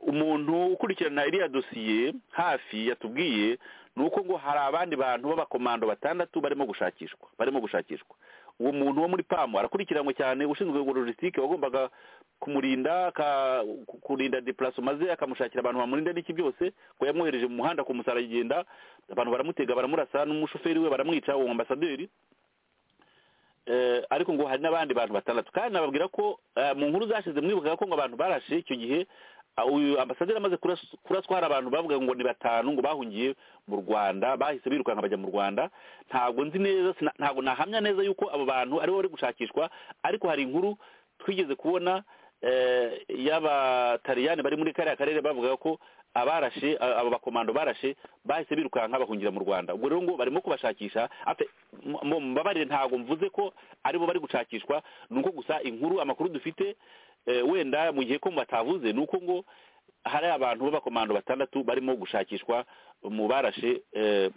umuntu ukurikirana iriya dosiye hafi yatubwiye ni uko ngo hari abandi bantu b'abakomando batandatu barimo gushakishwa barimo gushakishwa uwo muntu wo muri pamu arakurikiranwe cyane ushinzwe logisitike wagombaga kumurinda aka- ku- kurinda depuraso maze akamushakira abantu bamurinda n'iki byose ngo yamwohereje mu muhanda kumusara agenda abantu baramutega baramurasa n'umushoferi we baramwica uwo ambasaderi eh, ariko ngo hari n'abandi bantu batandatu kandi nababwira ko eh, mu nkuru zashize mwibukaga ko ngo abantu barashe icyo gihe ah, uyu ambasaderi amaze kuras- kuraswa hari abantu bavuga ngo ni batanu ngo bahungiye mu rwanda bahise birukanka bajya mu rwanda ntabwo nzi neza sina- ntabwo nahamya neza yuko abo bantu aribo bari gushakishwa ariko hari inkuru twigeze kubona eh, y'abataliyani bari muri kariya karere bavugaga ko abarashe a- abo bakomando barashe bahise birukanka bahungira mu rwanda ubwo rero ngo barimo kubashakisha Ate- mu- mu- mumbabarire ntabwo mvuze ko aribo bari gushakishwa ni uko gusa inkuru amakuru dufite eh, wenda mu gihe ko batavuze ni uko ngo hari abantu b'abakomando batandatu barimo gushakishwa mu barashe eh,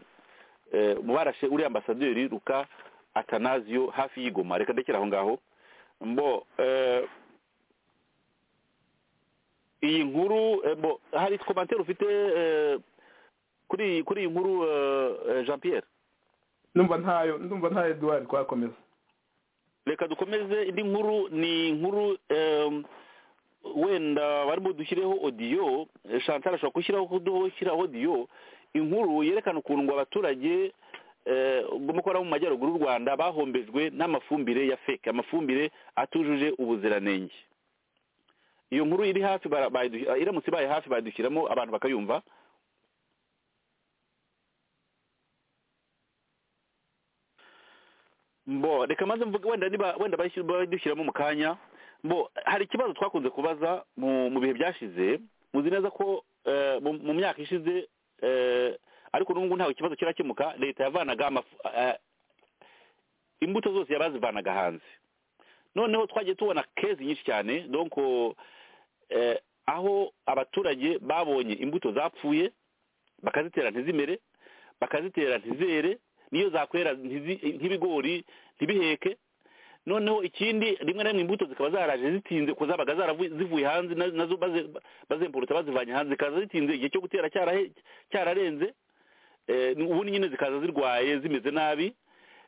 eh, mu barashe uriya ambasaderi ruka atanazio hafi y'igoma reka ndekere aho ngaho mbo eh, iyi nkuru eh, mbo hari komantere ufite eh, kuri kuri iyi nkuru eh, eh, jean pierre ndumva ntayo ndumva ntayo eduwari twakomeza reka dukomeze indi nkuru ni inkuru em, wenda barimo dushyireho odiyo eh, chantal ashobora gushyiraho kudushyireho odiyo inkuru yerekana ukuntu ngo abaturage eh, bo mu kora mu majyaruguru y'u rwanda bahombejwe n'amafumbire ya feke amafumbire atujuje ubuziranenge iyo nkuru iri hafi bara- bayidu- iramutse ibaye hafi bayidushyiramo abantu bakayumva mbo reka maze mvuge wenda niba wenda bayishyira- bayidushyiramo mu kanya mbo hari ikibazo twakunze kubaza mu mu bihe byashize muzi neza ko eh, mu- mu myaka ishize eh, ariko n'ubu ngubu ntawe ikibazo kirakemuka leta yavanaga amafu- eh, imbuto zose yabazivanaga hanze noneho twagiye tubona kezi nyinshi cyane donc eh, aho abaturage babonye imbuto zapfuye bakazitera ntizimere bakazitera ntizere niyo zakwera ntizi- nk'ibigori ntibiheke noneho ikindi rimwe na rimwe imbuto zikaba zaraje zitinze kuko zabaga zaravu- zivuye hanze na- nazo baze- bazempuruta bazivanye hanze zikaza zitinze igihe cyo gutera cyarahe- cyararenze Eh, ubundi nyine zikaza zirwaye zimeze nabi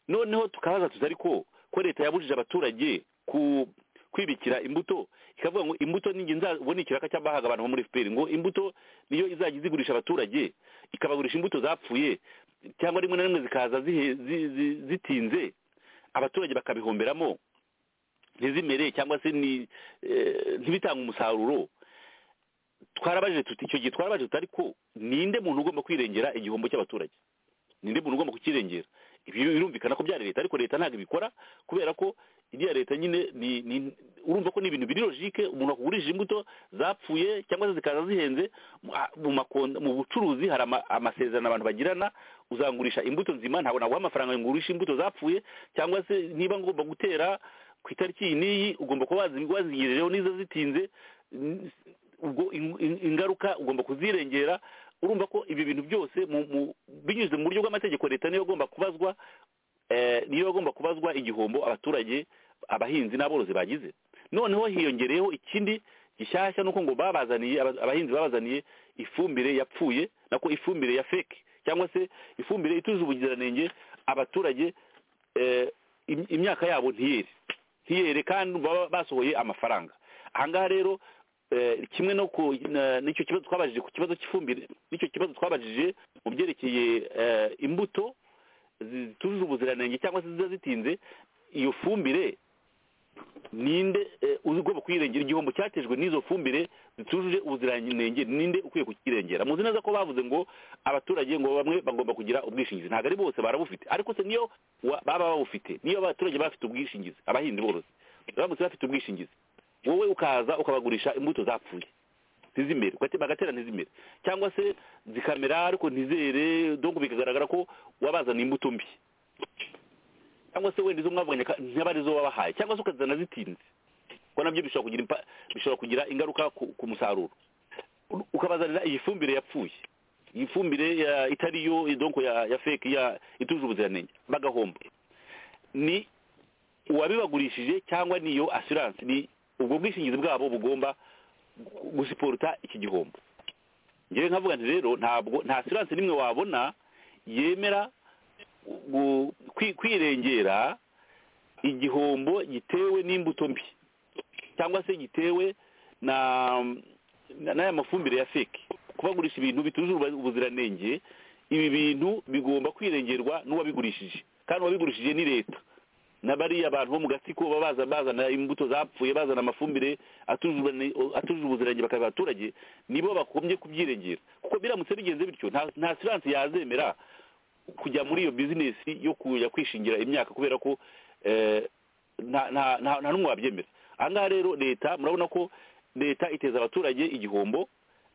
noneho tukabaza tuzi ariko ko leta yabujije abaturage ku kwibikira imbuto ikavuga ngo imbuto ninjye nzabona ikiraka cy'abahaga abantu bo muri fpr ngo imbuto niyo izajya izigurisha abaturage ikabagurisha imbuto zapfuye cyangwa rimwe na rimwe zikaza zihe- zi- zi- zitinze abaturage bakabihomberamo ntizimere cyangwa se ni eh, ntibitange umusaruro twarabajije tuti icyo gihe twarabajije tuti ariko ninde muntu ugomba kwirengera igihombo cy'abaturage ninde muntu ugomba kukirengera ibi birumvikana ko byari leta ariko leta ntabwo ibikora kubera ko iriya leta nyine ni, ni urumva ko ni ibintu biri logike umuntu akugurishije imbuto zapfuye cyangwa se zikaza zihenze mu- a- mu makonda mu bucuruzi hari ama- amasezerano abantu bagirana uzangurisha imbuto nzima ntabwo naguha amafaranga ngurisha imbuto zapfuye cyangwa se niba ngomba gutera ku itariki iyi n'iyi ugomba kuba wazi- wazigerereho n'izo zitinze n- ubwo in- in- ingaruka ugomba kuzirengera urumva ko ibi bintu byose mu- mu- binyuze mu buryo bw'amategeko leta niyo igomba kubazwa eh, niyo igomba kubazwa igihombo abaturage abahinzi n'aborozi bagize noneho hiyongereyeho ikindi gishyashya nuko ngo babazaniye aba- abahinzi babazaniye ifumbire yapfuye nako ifumbire ya feke cyangwa se ifumbire ituje ubuziranenge abaturage eh, im- imyaka yabo ntiyere ntiyere kandi baba basohoye amafaranga ahangaha rero eh, kimwe no ku na- n'icyo kibazo twabajije ku kibazo cy'ifumbire n'icyo kibazo twabajije mu byerekeye eh, imbuto zitujuje ubuziranenge cyangwa se ziza zitinze iyo fumbire ninde eh, ugomba kuyirengera igihombo cyatejwe n'izo fumbire zitujuje ubuziranenge ninde ukwiye kukirengera muzi neza ko bavuze ngo abaturage ngo bamwe bagomba kugira ubwishingizi ntabwo ari bose barabufite ariko se niyo wa- baba babufite niyo abaturage baba bafite ubwishingizi abahinzi borozi baramutse bafite ubwishingizi wowe ukaza ukabagurisha imbuto zapfuye ntizimere ugate- bagatera ntizimere cyangwa se zikamera ariko ntizere donc bikagaragara ko wabazana imbuto mbi cyangwa se wenda izo mwavuganye ka- ntaba arizo wabahaye cyangwa se ukazana zitinze kuko nabyo bishobora kugira impa- bishobora kugira ingaruka ku, ku musaruro U- ukabazanira iyi fumbire yapfuye iyi fumbire ya itari yo eh, donc ya, ya fake ya ituje ubuziranenge bagahomba ni uwabibagurishije cyangwa niyo assurance ni ubwo bwishingizi bwabo bugomba gu- gusiporuta iki gihombo ngewe nkavuga nti rero ntabwo nta assurance n'imwe wabona yemera gu- kwi- kwirengera igihombo gitewe n'imbuto mbi cyangwa se gitewe na na- n'aya mafumbire ya feke kubagurisha ibintu bitujuje ubu- ubuziranenge ibi bintu bigomba kwirengerwa n'uwabigurishije kandi uwabigurishije ni leta na bariya abantu bo mu gatsiko baba baza bazana imbuto zapfuye bazana amafumbire atujuje ubuzirane- atujuje ubuziranenge bakabiha abaturage nibo bagombye kubyirengera kuko biramutse bigenze bityo nta nta siranse yazemera kujya muri iyo bizinesi yo kujya kwishingira imyaka kubera ko eh, nta nta- nta- nta n'umwe wabyemera ahangaha rero leta murabona ko leta iteza abaturage igihombo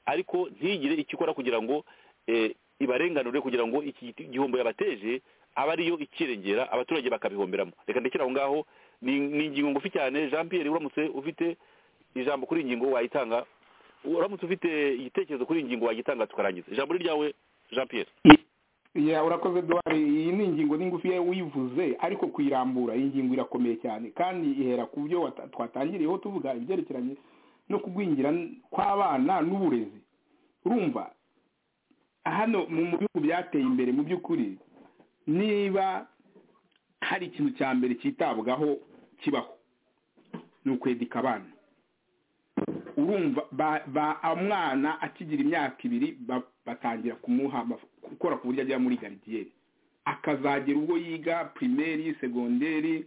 ariko ntigire icyo ikora kugira ngo eh, ibarenganure kugira ngo iki giti- igihombo yabateje aba ariyo ikirengera abaturage bakabihomberamo reka ndekere aho ngaho ni ni ingingo ngufi cyane jean pierre uramutse ufite ijambo kuri iyi ngingo wayitanga uramutse ufite igitekerezo kuri iyi ngingo wagitanga tukarangiza ijambo ni ryawe jean pierre ya urakoze duhari iyi ni ingingo n'ingufi ye uyivuze ariko kuyirambura iyi ngingo irakomeye cyane kandi ihera ku byo wata- twatangiriyeho tuvuga ibyerekeranye no kugwingira kw'abana n'uburezi urumva hano mu mu bihugu byateye imbere mu by'ukuri niba hari ikintu cya mbere cyitabwaho kibaho ni ukwedika abana urumva ba ba- umwana akigira imyaka ibiri ba- batangira kumuha amaf- gukora ku buryo ajya muri garidiyeri akazagera ubwo yiga pirimeri segonderi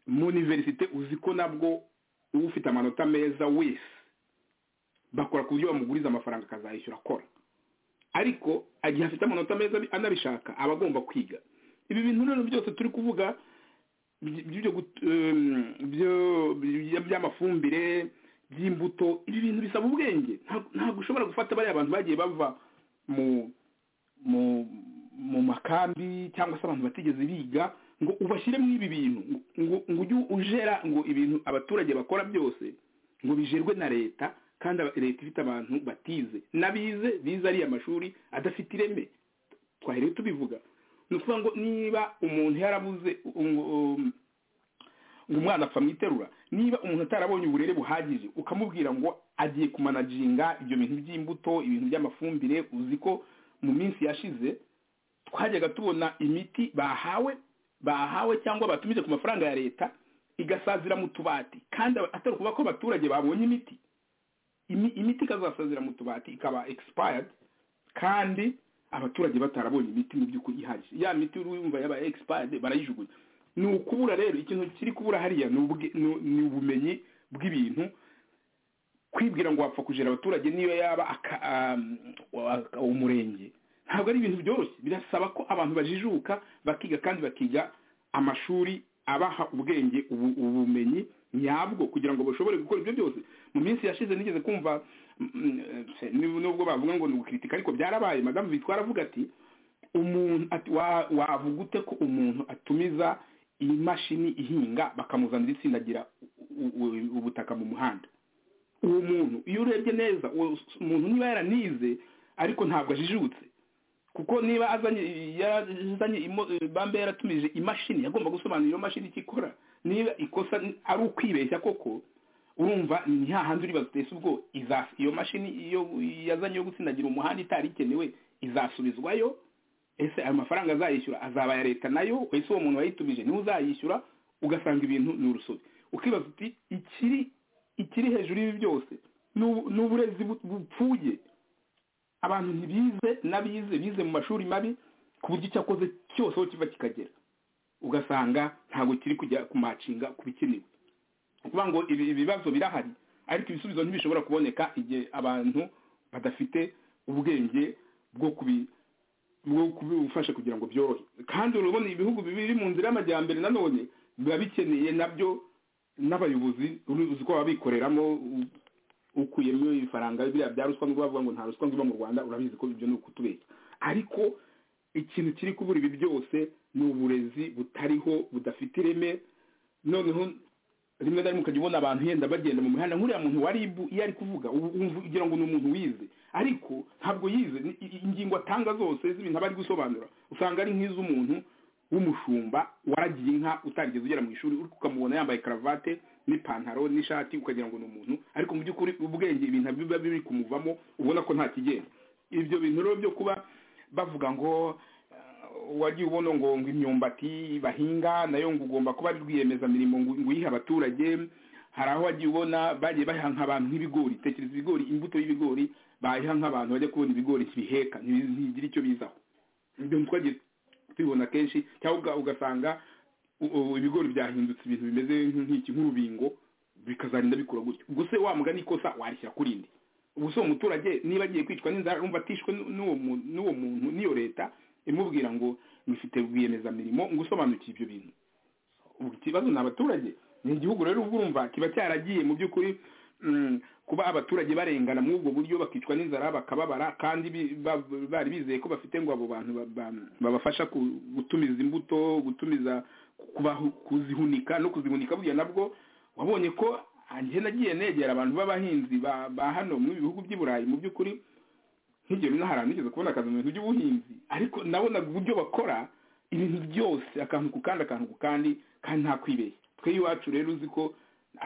mu univerisite uzi ko nabwo ufite amanota meza wese bakora ku buryo bamuguriza amafaranga akazayishyura akora ariko igihe afite amanota meza anabishaka aba agomba kwiga ibi bintu rero byose turi kuvuga by'ibyo gut- em, byo- byo- by'amafumbire by'imbuto ibi bintu bisaba ubwenge Nta- ntabwo ushobora gufata bariya abantu bagiye bava mu mu mu makambi cyangwa se abantu batigeze biga ngo ubashyiremo ibi bintu ngo ngo ujye ujera ngo ibintu abaturage bakora byose ngo bijerwe na leta kandi aba- leta ifite abantu batize n'abize bize ariya mashuri adafite ireme twari rero tubivuga ni ukuvuga ngo niba umuntu yarabuze um- um, umwana apfa mu iterura niba umuntu atarabonye uburere buhagije ukamubwira ngo agiye kumanaginga ibyo bintu by'imbuto ibintu by'amafumbire uzi ko mu minsi yashize twajyaga tubona imiti bahawe bahawe cyangwa batumije ku mafaranga ya leta igasazira mu tubati kandi aba- atari ukuvuga ko abaturage babonye imiti Imi- imiti ikazasazira mu tubati ikaba expired kandi abaturage batarabonye imiti mu by'ukuri ihagije ya miti uri wumva yabaye expired barayijugunya ni ukubura rero ikintu kiri kubura hariya ni ubwe- ni- ni ubumenyi bw'ibintu kwibwira ngo wapfa kujera abaturage niyo yaba aka- am, wa- umurenge ntabwo ari ibintu byoroshye birasaba ko abantu bajijuka bakiga kandi bakiga amashuri abaha ubwenge ubu- ubumenyi nyabwo kugira ngo bashobore gukora ibyo byose mu minsi yashize nigeze kumva mm, eh, nubwo bavuga ngo ni gukritika ariko byarabaye madamu bitwara avuga ati umuntu ati- wa- wavuga ute ko umuntu atumiza imashini ihinga bakamuzanira itsindagira u- u- ubutaka mu muhanda uwo muntu iyo urebye neza uwo s- muntu niba yaranize ariko ntabwo ajijutse kuko niba azanye yarazanye imo- bambe yaratumije imashini yagomba gusobanura iyo mashini icyo ikora niba ikosa n- ari ukwibeshya koko urumva ni hahandi uribaza utese ubwo iza- iyo mashini iyo yazanye yo gutsindagira umuhanda itari ikenewe izasubizwayo ese ayo mafaranga azayishyura azaba aya leta nayo ese uwo muntu wayitumije niwe uzayishyura ugasanga ibintu ni urusobe ukibaza uti ikiri ikiri hejuru y'ibi byose ni ubu- ni uburezi bu- bupfuye abantu ntibize n'abize bize mu mashuri mabi ku buryo icyo akoze cyose aho kiva kikagera ugasanga ntabwo kiri kujya kumacinga ku bikenewe ni ukuvuga ngo ibi- ibibazo birahari ariko ibisubizo ntibishobora kuboneka igihe abantu badafite ubwenge bwo kubi bwo kubifasha kugira ngo byorohe kandi urabona ibihugu biri mu nzira y'amajyambere nanone biba bikeneye nabyo n'abayobozi uzi ko baba bikoreramo u- ukuyemo ifaranga biriya bya ruswa ngo bavuga ngo nta ruswa ngo iba mu rwanda urabizi ko ibyo ni ukutubeshya ariko ikintu kiri kubura ibi byose ni uburezi butariho budafite ireme noneho rimwe na rimwe ukajya ubona abantu yenda bagenda mu mihanda nk'uriya muntu wa ribu iyo ari kuvuga ubu- wumva ugira ngo ni umuntu wize ariko ntabwo yize Ni- i- ingingo atanga zose z'ibintu aba ari gusobanura usanga ari nk'iz'umuntu w'umushumba waragiye inka utarigeze ugera mu ishuri uri ukamubona yambaye karavate n'ipantaro n'ishati ukagira ngo ni umuntu ariko mu by'ukuri ubwenge ibintu biba biri kumuvamo ubona ko nta kigenda ibyo bintu rero byo kuba bavuga ngo eh, wagiye ubona ngo ngo imyumbati bahinga nayo ngo ugomba kuba ari rwiyemezamirimo ngo ngo uyihe abaturage hari aho wagiye ubona bagiye baha nk'abantu nk'ibigori tekereza ibigori imbuto y'ibigori bayiha nk'abantu bajya kubona ibigori ntibiheka ntibi- ntibigira icyo bizaho ibyo twagiye tubibona kenshi cyangwa uga- ugasanga u- u- ibigori byahindutse ibintu bimeze nk'iki nk'urubingo bikazarinda bikura gutyo ubwo se wa mugani ikosa warishyira kuri indi ubu se uwo muturage niba agiye kwicwa n'inzara rumva atishwe n'u- n'uwo mu- n'uwo muntu n'iyo leta imubwira ngo mufite rwiyemezamirimo ngo usobanukiye ibyo bintu ubu ikibazo ni abaturage ni igihugu rero ubwo urumva kiba cyaragiye mu by'ukuri mm, kuba abaturage barengana muri ubwo buryo bakicwa n'inzara bakababara kandi bi- ba- bari bizeye ko bafite ngo abo bantu ba- ba- babafasha ku- gutumiza imbuto gutumiza kubahu- kuzihunika no kuzihunika buriya nabwo wabonye ko njye nagiye negera abantu b'abahinzi ba ba hano mu bihugu by'i burayi mu by'ukuri nk'igihe rero hari nigeze kubona akazi mu bintu by'ubuhinzi ariko nabonaga uburyo bakora ibintu byose akantu ku kandi akantu ku kandi kandi nta kwibeshya twe iwacu rero uzi ko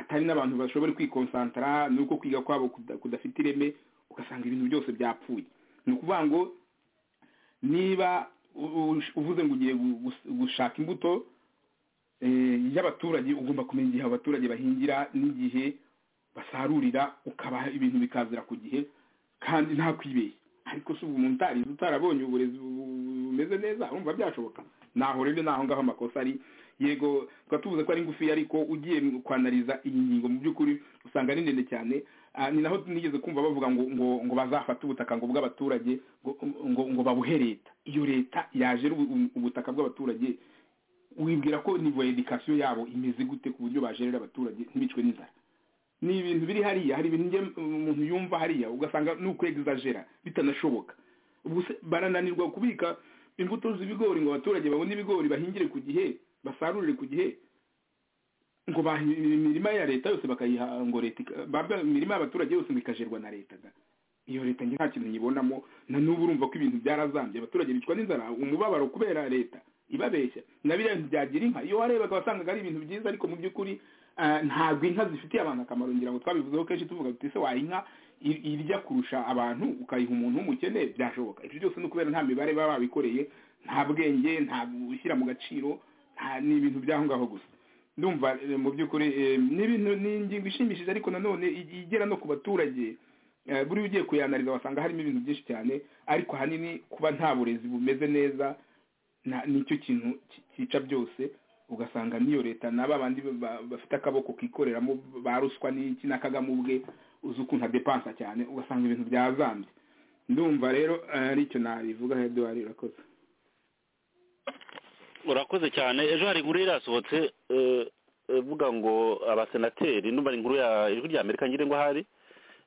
atari n'abantu bashobora kwikonsantara ni uko kwiga kwabo kuda- kudafite ireme ugasanga ibintu byose byapfuye ni ukuvuga ngo niba u- u- uvuze ngo ugiye gu- gus- gushaka imbuto eh, y'abaturage ugomba kumenya igihe abaturage bahingira n'igihe basarurira ukabaha ibintu bikazira ku gihe kandi nta kwibeshya ariko si ubu umuntu utarize utarabonye uburezi bu- bu- bumeze neza urumva byashoboka naho rero naho ngaho amakosa ari yego tukaba tuvuze ko ari ngufi ariko ugiye kwanariza iyi ngingo mu by'ukuri usanga ni ndende cyane Ah, ni naho nigeze kumva bavuga ngo ngo ngo bazafate ubutaka ngo bw'abaturage ngo ngo ngo babuhe leta iyo leta yaje ari ubu- ubutaka bw'abaturage wibwira ko nivo edikasiyo yabo imeze gute ku buryo bajerera abaturage ntibicwe n'inzara ni ibintu biri hariya hari ibintu njye umuntu yumva hariya ugasanga ni ukwegizajera bitanashoboka ubwo se barananirwa kubika imbuto z'ibigori ngo abaturage babone ibigori bahingire ku gihe basarurire ku gihe ngo baha imirima ya leta yose bakayiha ngo leta ika- babwa imirima y'abaturage yose ngo ikajerwa na leta da iyo leta njye nta kintu nyibonamo na n'ubu urumva ko ibintu byarazambye abaturage bicwa n'inzara umubabaro kubera leta ibabeshya na biriya bintu byagira inka iyo warebaga wasangaga ari ibintu byiza ariko mu by'ukuri ah, ntabwo inka zifitiye abantu akamaro ngira ngo twabivuzeho kenshi tuvuga tuti se waha inka i- irya kurusha abantu ukayiha umuntu w'umukene byashoboka ibyo byose ni ukubera nta mibare baba babikoreye nta bwenge nta gushyira mu gaciro nta- ni ibintu by'aho ngaho gusa ndumva eh, mu by'ukuri eh, ni ibintu ni ingingo ishimishije ariko nanone i- igera no ku baturage Eh, buriya ugiye kuyanariza wasanga harimo ibintu byinshi cyane ariko ahanini kuba nta burezi bumeze neza na- nicyo kintu ki- cyica byose ugasanga n'iyo leta n'aba bandi ba- ba- bafite akaboko kikoreramo ba ruswa n'iki na kagame ubwe uzi ukuntu adepansa cyane ugasanga ibintu byazambye ndumva rero eh, ari icyo nabivuga eduard urakoze urakoze cyane ejo hari inkuru yari yasohotse eh, ivuga ngo abasenateri numva ni inkuru ya ijwi rya amerika ngira ngo ahari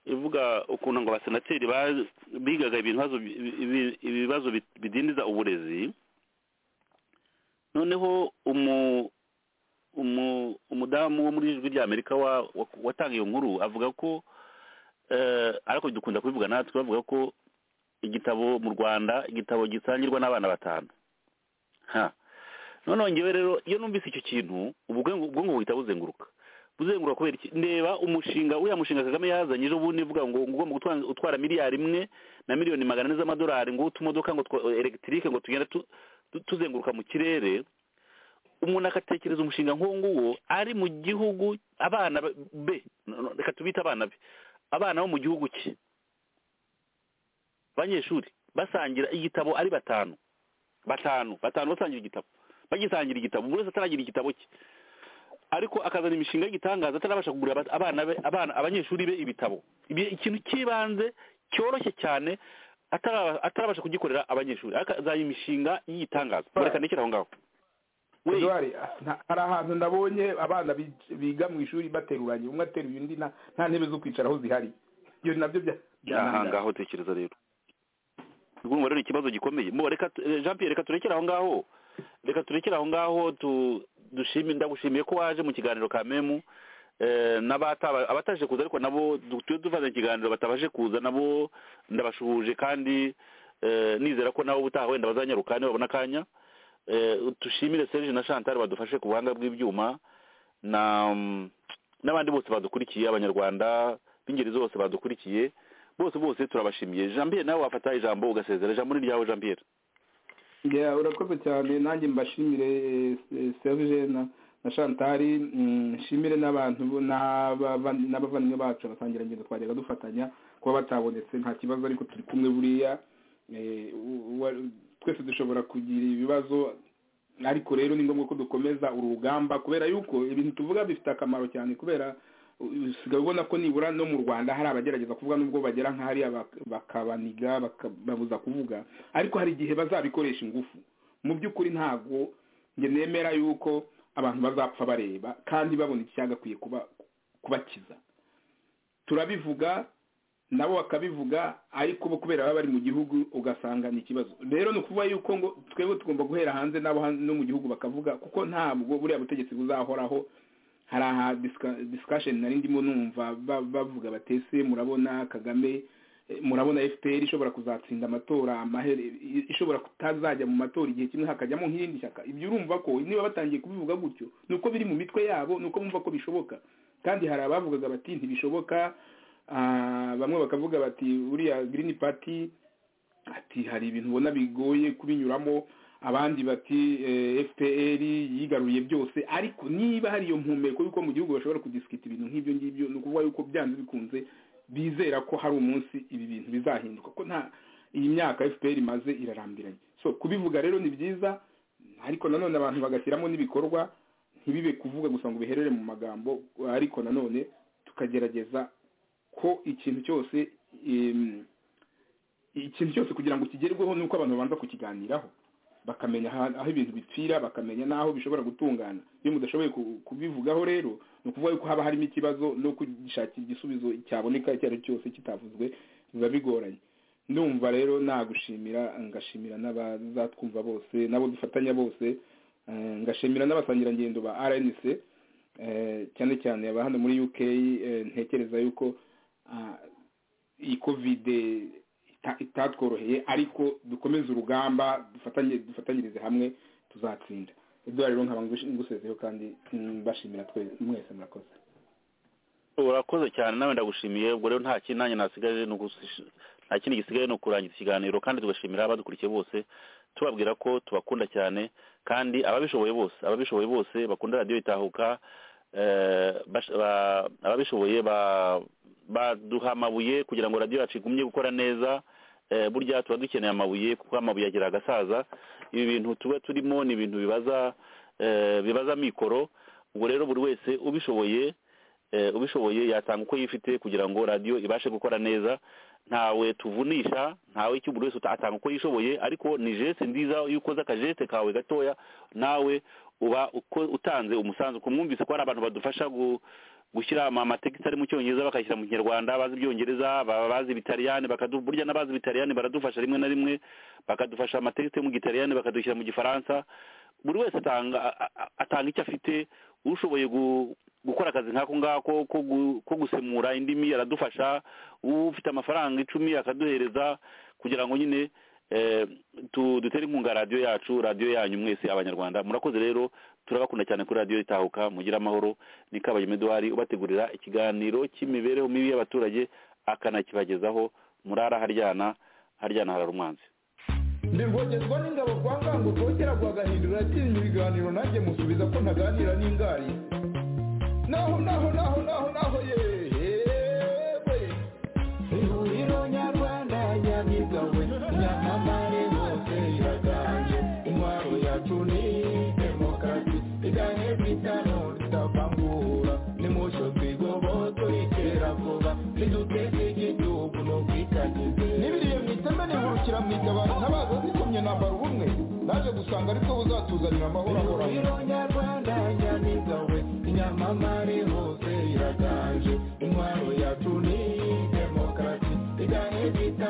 ivuga ukuntu ngo abasenateri ba- bigaga ibintu hazo- ibi- ibi- ibibazo bi- bidindiza uburezi noneho umu umu- umudamu wo muri ijwi rya amerika wa- wa- watanga iyo nkuru avuga ko eh, ariko dukunda kubivuga natwe bavuga ko igitabo mu rwanda igitabo gisangirwa n'abana batanu ha noneho ngewe rero iyo numvise icyo kintu ubwonko ubwonko buhita buzenguruka buzenguruka kubera iki ndeba umushinga uriya mushinga kagame yazanye ejo bundi uvuga ngo ngo ugomba gutwara- utwara miliyari imwe na miliyoni magana ane z'amadolari ngo utumodoka ngo twa elegitike ngo tugenda tu- tu- tuzenguruka mu kirere umuntu agatekereza umushinga nk'uwo nguwo ari mu gihugu abana be- be no- no, reka tubite abana be abana bo mu gihugu cye abanyeshuri basangira igitabo ari batanu batanu batanu basangira igitabo bagisangira igitabo buri wese ataragira igitabo cye ariko akazana imishinga y'igitangaza atarabasha kugurira aba- abana be abana abanyeshuri be ibitabo Ibi- ikintu cy'ibanze cyoroshye cyane atara- atarabasha kugikorera abanyeshuri akazana imishinga y'igitangaza mureka nekere aho ngaho We- Eduard nta- hari ahantu nabonye abana bi- biga mu ishuri bateruranye umwe ateruye undi nta nta ntebe zo kwicaraho zihari ibyo nabyo bya aha byananirana. ngaho tekereza rero ubwo rero ni ikibazo gikomeye Mo, reka tu- eh, jean pierre reka turekere aho ngaho reka turekere aho ngaho tu- dushime ndagushimiye ko waje mu kiganiro ka memu Eh, n'abataba- abataje kuza ariko nabo du- tujye dufata ikiganiro batabaje kuza nabo ndabashuhuje kandi eh, nizera ko nabo ubutaha wenda bazanyaruka niba babona akanya Eh, dushimire serge na chantal badufashe ku buhanga bw'ibyuma na mm, n'abandi bose badukurikiye abanyarwanda b'ingeri zose badukurikiye bose bose turabashimiye jean pierre nawe wafata ijambo ugasezera ijambo ni ryawe jean pierre Yeah, urakoze cyane nanjye mbashimire eh, eh, serge na na shantari mm, nshimire n'abantu bo- n'abava- n'abavandimwe bacu abasangira ngendo twajyaga dufatanya kuba batabonetse nta kibazo ariko turi kumwe buriya Eh, u- uwa- twese dushobora kugira ibibazo ariko rero ni ngombwa ko dukomeza urugamba kubera yuko ibintu tuvuga bifite akamaro cyane kubera u- usigaye ubona ko nibura no mu rwanda hari abagerageza kuvuga nubwo bagera nk'ahariya bak- bakabaniga bakababuza kuvuga ariko hari igihe bazabikoresha ingufu mu by'ukuri ntabwo njye nemera yuko abantu bazapfa bareba kandi babona icyagakwiye kuba kubakiza turabivuga nabo bakabivuga ariko bo kubera baba bari mu gihugu ugasanga ni ikibazo rero ni ukuvuga yuko ngo twebwe tugomba guhera hanze n'abo han- no mu gihugu bakavuga kuko ntabwo buriya butegetsi buzahoraho hari aha disika- discussion nari ndimo numva ba- bavuga batese murabona kagame eh, murabona fpr ishobora kuzatsinda amatora amahere i- ishobora kutazajya mu matora igihe kimwe hakajyamo nk'irindi shyaka ibyo urumva ko niba batangiye kubivuga gutyo ni uko biri mu mitwe yabo ni uko bumva ko bishoboka kandi hari abavugaga bati ntibishoboka ah, bamwe bakavuga bati uriya green party ati hari ibintu ubona bigoye kubinyuramo abandi bati eh, fpr yigaruriye byose ariko niba hari iyo mpumeko yuko mu gihugu bashobora kudisikita ibintu nk'ibyo ngibyo ni ukuvuga yuko byanze bikunze bizera ko hari umunsi ibi bintu bizahinduka ko nta iyi myaka fpr imaze irarambiranye so kubivuga rero ni byiza ariko nanone abantu bagashyiramo n'ibikorwa ntibibe kuvuga gusa ngo biherere mu magambo ariko nanone tukagerageza ko ikintu cyose em, ikintu cyose kugira ngo kigerweho ni uko abantu babanza kukiganiraho bakamenya aha- aho ibintu bipfira bakamenya n'aho bishobora gutungana iyo mudashoboye ku- kubivugaho rero ni ukuvuga ko haba harimo ikibazo no kugishakira igisubizo cyaboneka icyo ari cyo cyose kitavuzwe biba bigoranye ndumva rero nagushimira ngashimira n'abazatwumva bose n'abo dufatanya bose eh, ngashimira n'abasangirangendo ba rnc eh, cyane cyane aba hano muri uk eh, ntekereza yuko ah, iyi kovide ita- itatworoheye ariko dukomeze urugamba dufatanye dufatanyirize hamwe tuzatsinda ibyo rero nkaba ngush- ngusezeho kandi mm, mbashimira twe- mwese murakoze urakoze cyane nawe ndagushimiye ubwo rero nta kindi nanjye nasigaje ni ugusi- nta kindi gisigaye ni ukurangiza ikiganiro kandi tugashimira abadukurikiye bose tubabwira ko tubakunda cyane kandi ababishoboye bose ababishoboye bose bakunda radiyo itahuka eh, bash- ba- ababishoboye ba- baduha amabuye kugira ngo radiyo yacu igumye gukora neza eh, burya tuba dukeneye amabuye kuko amabuye agira agasaza ibi bintu tuba turimo ni ibintu bibaza eh, bibaza mikoro ubwo rero buri wese ubishoboye eh, ubishoboye yatanga uko yifite kugira ngo radiyo ibashe gukora neza ntawe tuvunisha ntawe icyo buri wese uta- atanga uko yishoboye ariko ni jeste nziza iyo ukoze akajeste kawe gatoya nawe uba uko utanze umusanzu kumwumvise ko hari abantu badufasha gu, gushyira ama- amategeko ari mu cyongereza bakayashyira mu kinyarwanda bazi ibyongereza ba- bazi ibitaliyani bakadu burya n'abazi ibitaliyani baradufasha rimwe na rimwe bakadufasha amategeko yo mu gitaliyani bakadushyira mu gifaransa buri wese atanga a- a- atanga icyo afite ushoboye gu- gukora akazi nk'ako ngako ko gu- ko gusemura indimi aradufasha ufite amafaranga icumi akaduhereza kugira ngo nyine eh, tu- dutere inkunga radiyo yacu radiyo yanyu mwese abanyarwanda murakoze rero turabakunda cyane kuri radiyo itahuka mugire amahoro ni kabayima eduwari ubategurira ikiganiro cy'imibereho mibi y'abaturage akanakibagezaho murara haryana haryana harara umwanzi ndirwogezwa n'ingabo kwa ngango rwogera rwagahindura atinya ibiganiro nanjye musubiza ko ntaganira n'ingari naho naho naho naho naho yewe ihuriro nyarwanda nyamigawe nyamamare bose iraganje intwaro yacu ni demokarasi igane bw'itano ritavangura nimucyo twigoboto ikera vuba niduteze igihugu n'ubwitangize n'ibiriye mu iteme nihurukira mu itabara ntabaza zikomye nambara ubumwe naje gusanga ariko buzatuzanira amahoro ahoraho nyarwanda nyamiga we inyamamare hose iraganje intwaro yacu ni demokarasi igane bita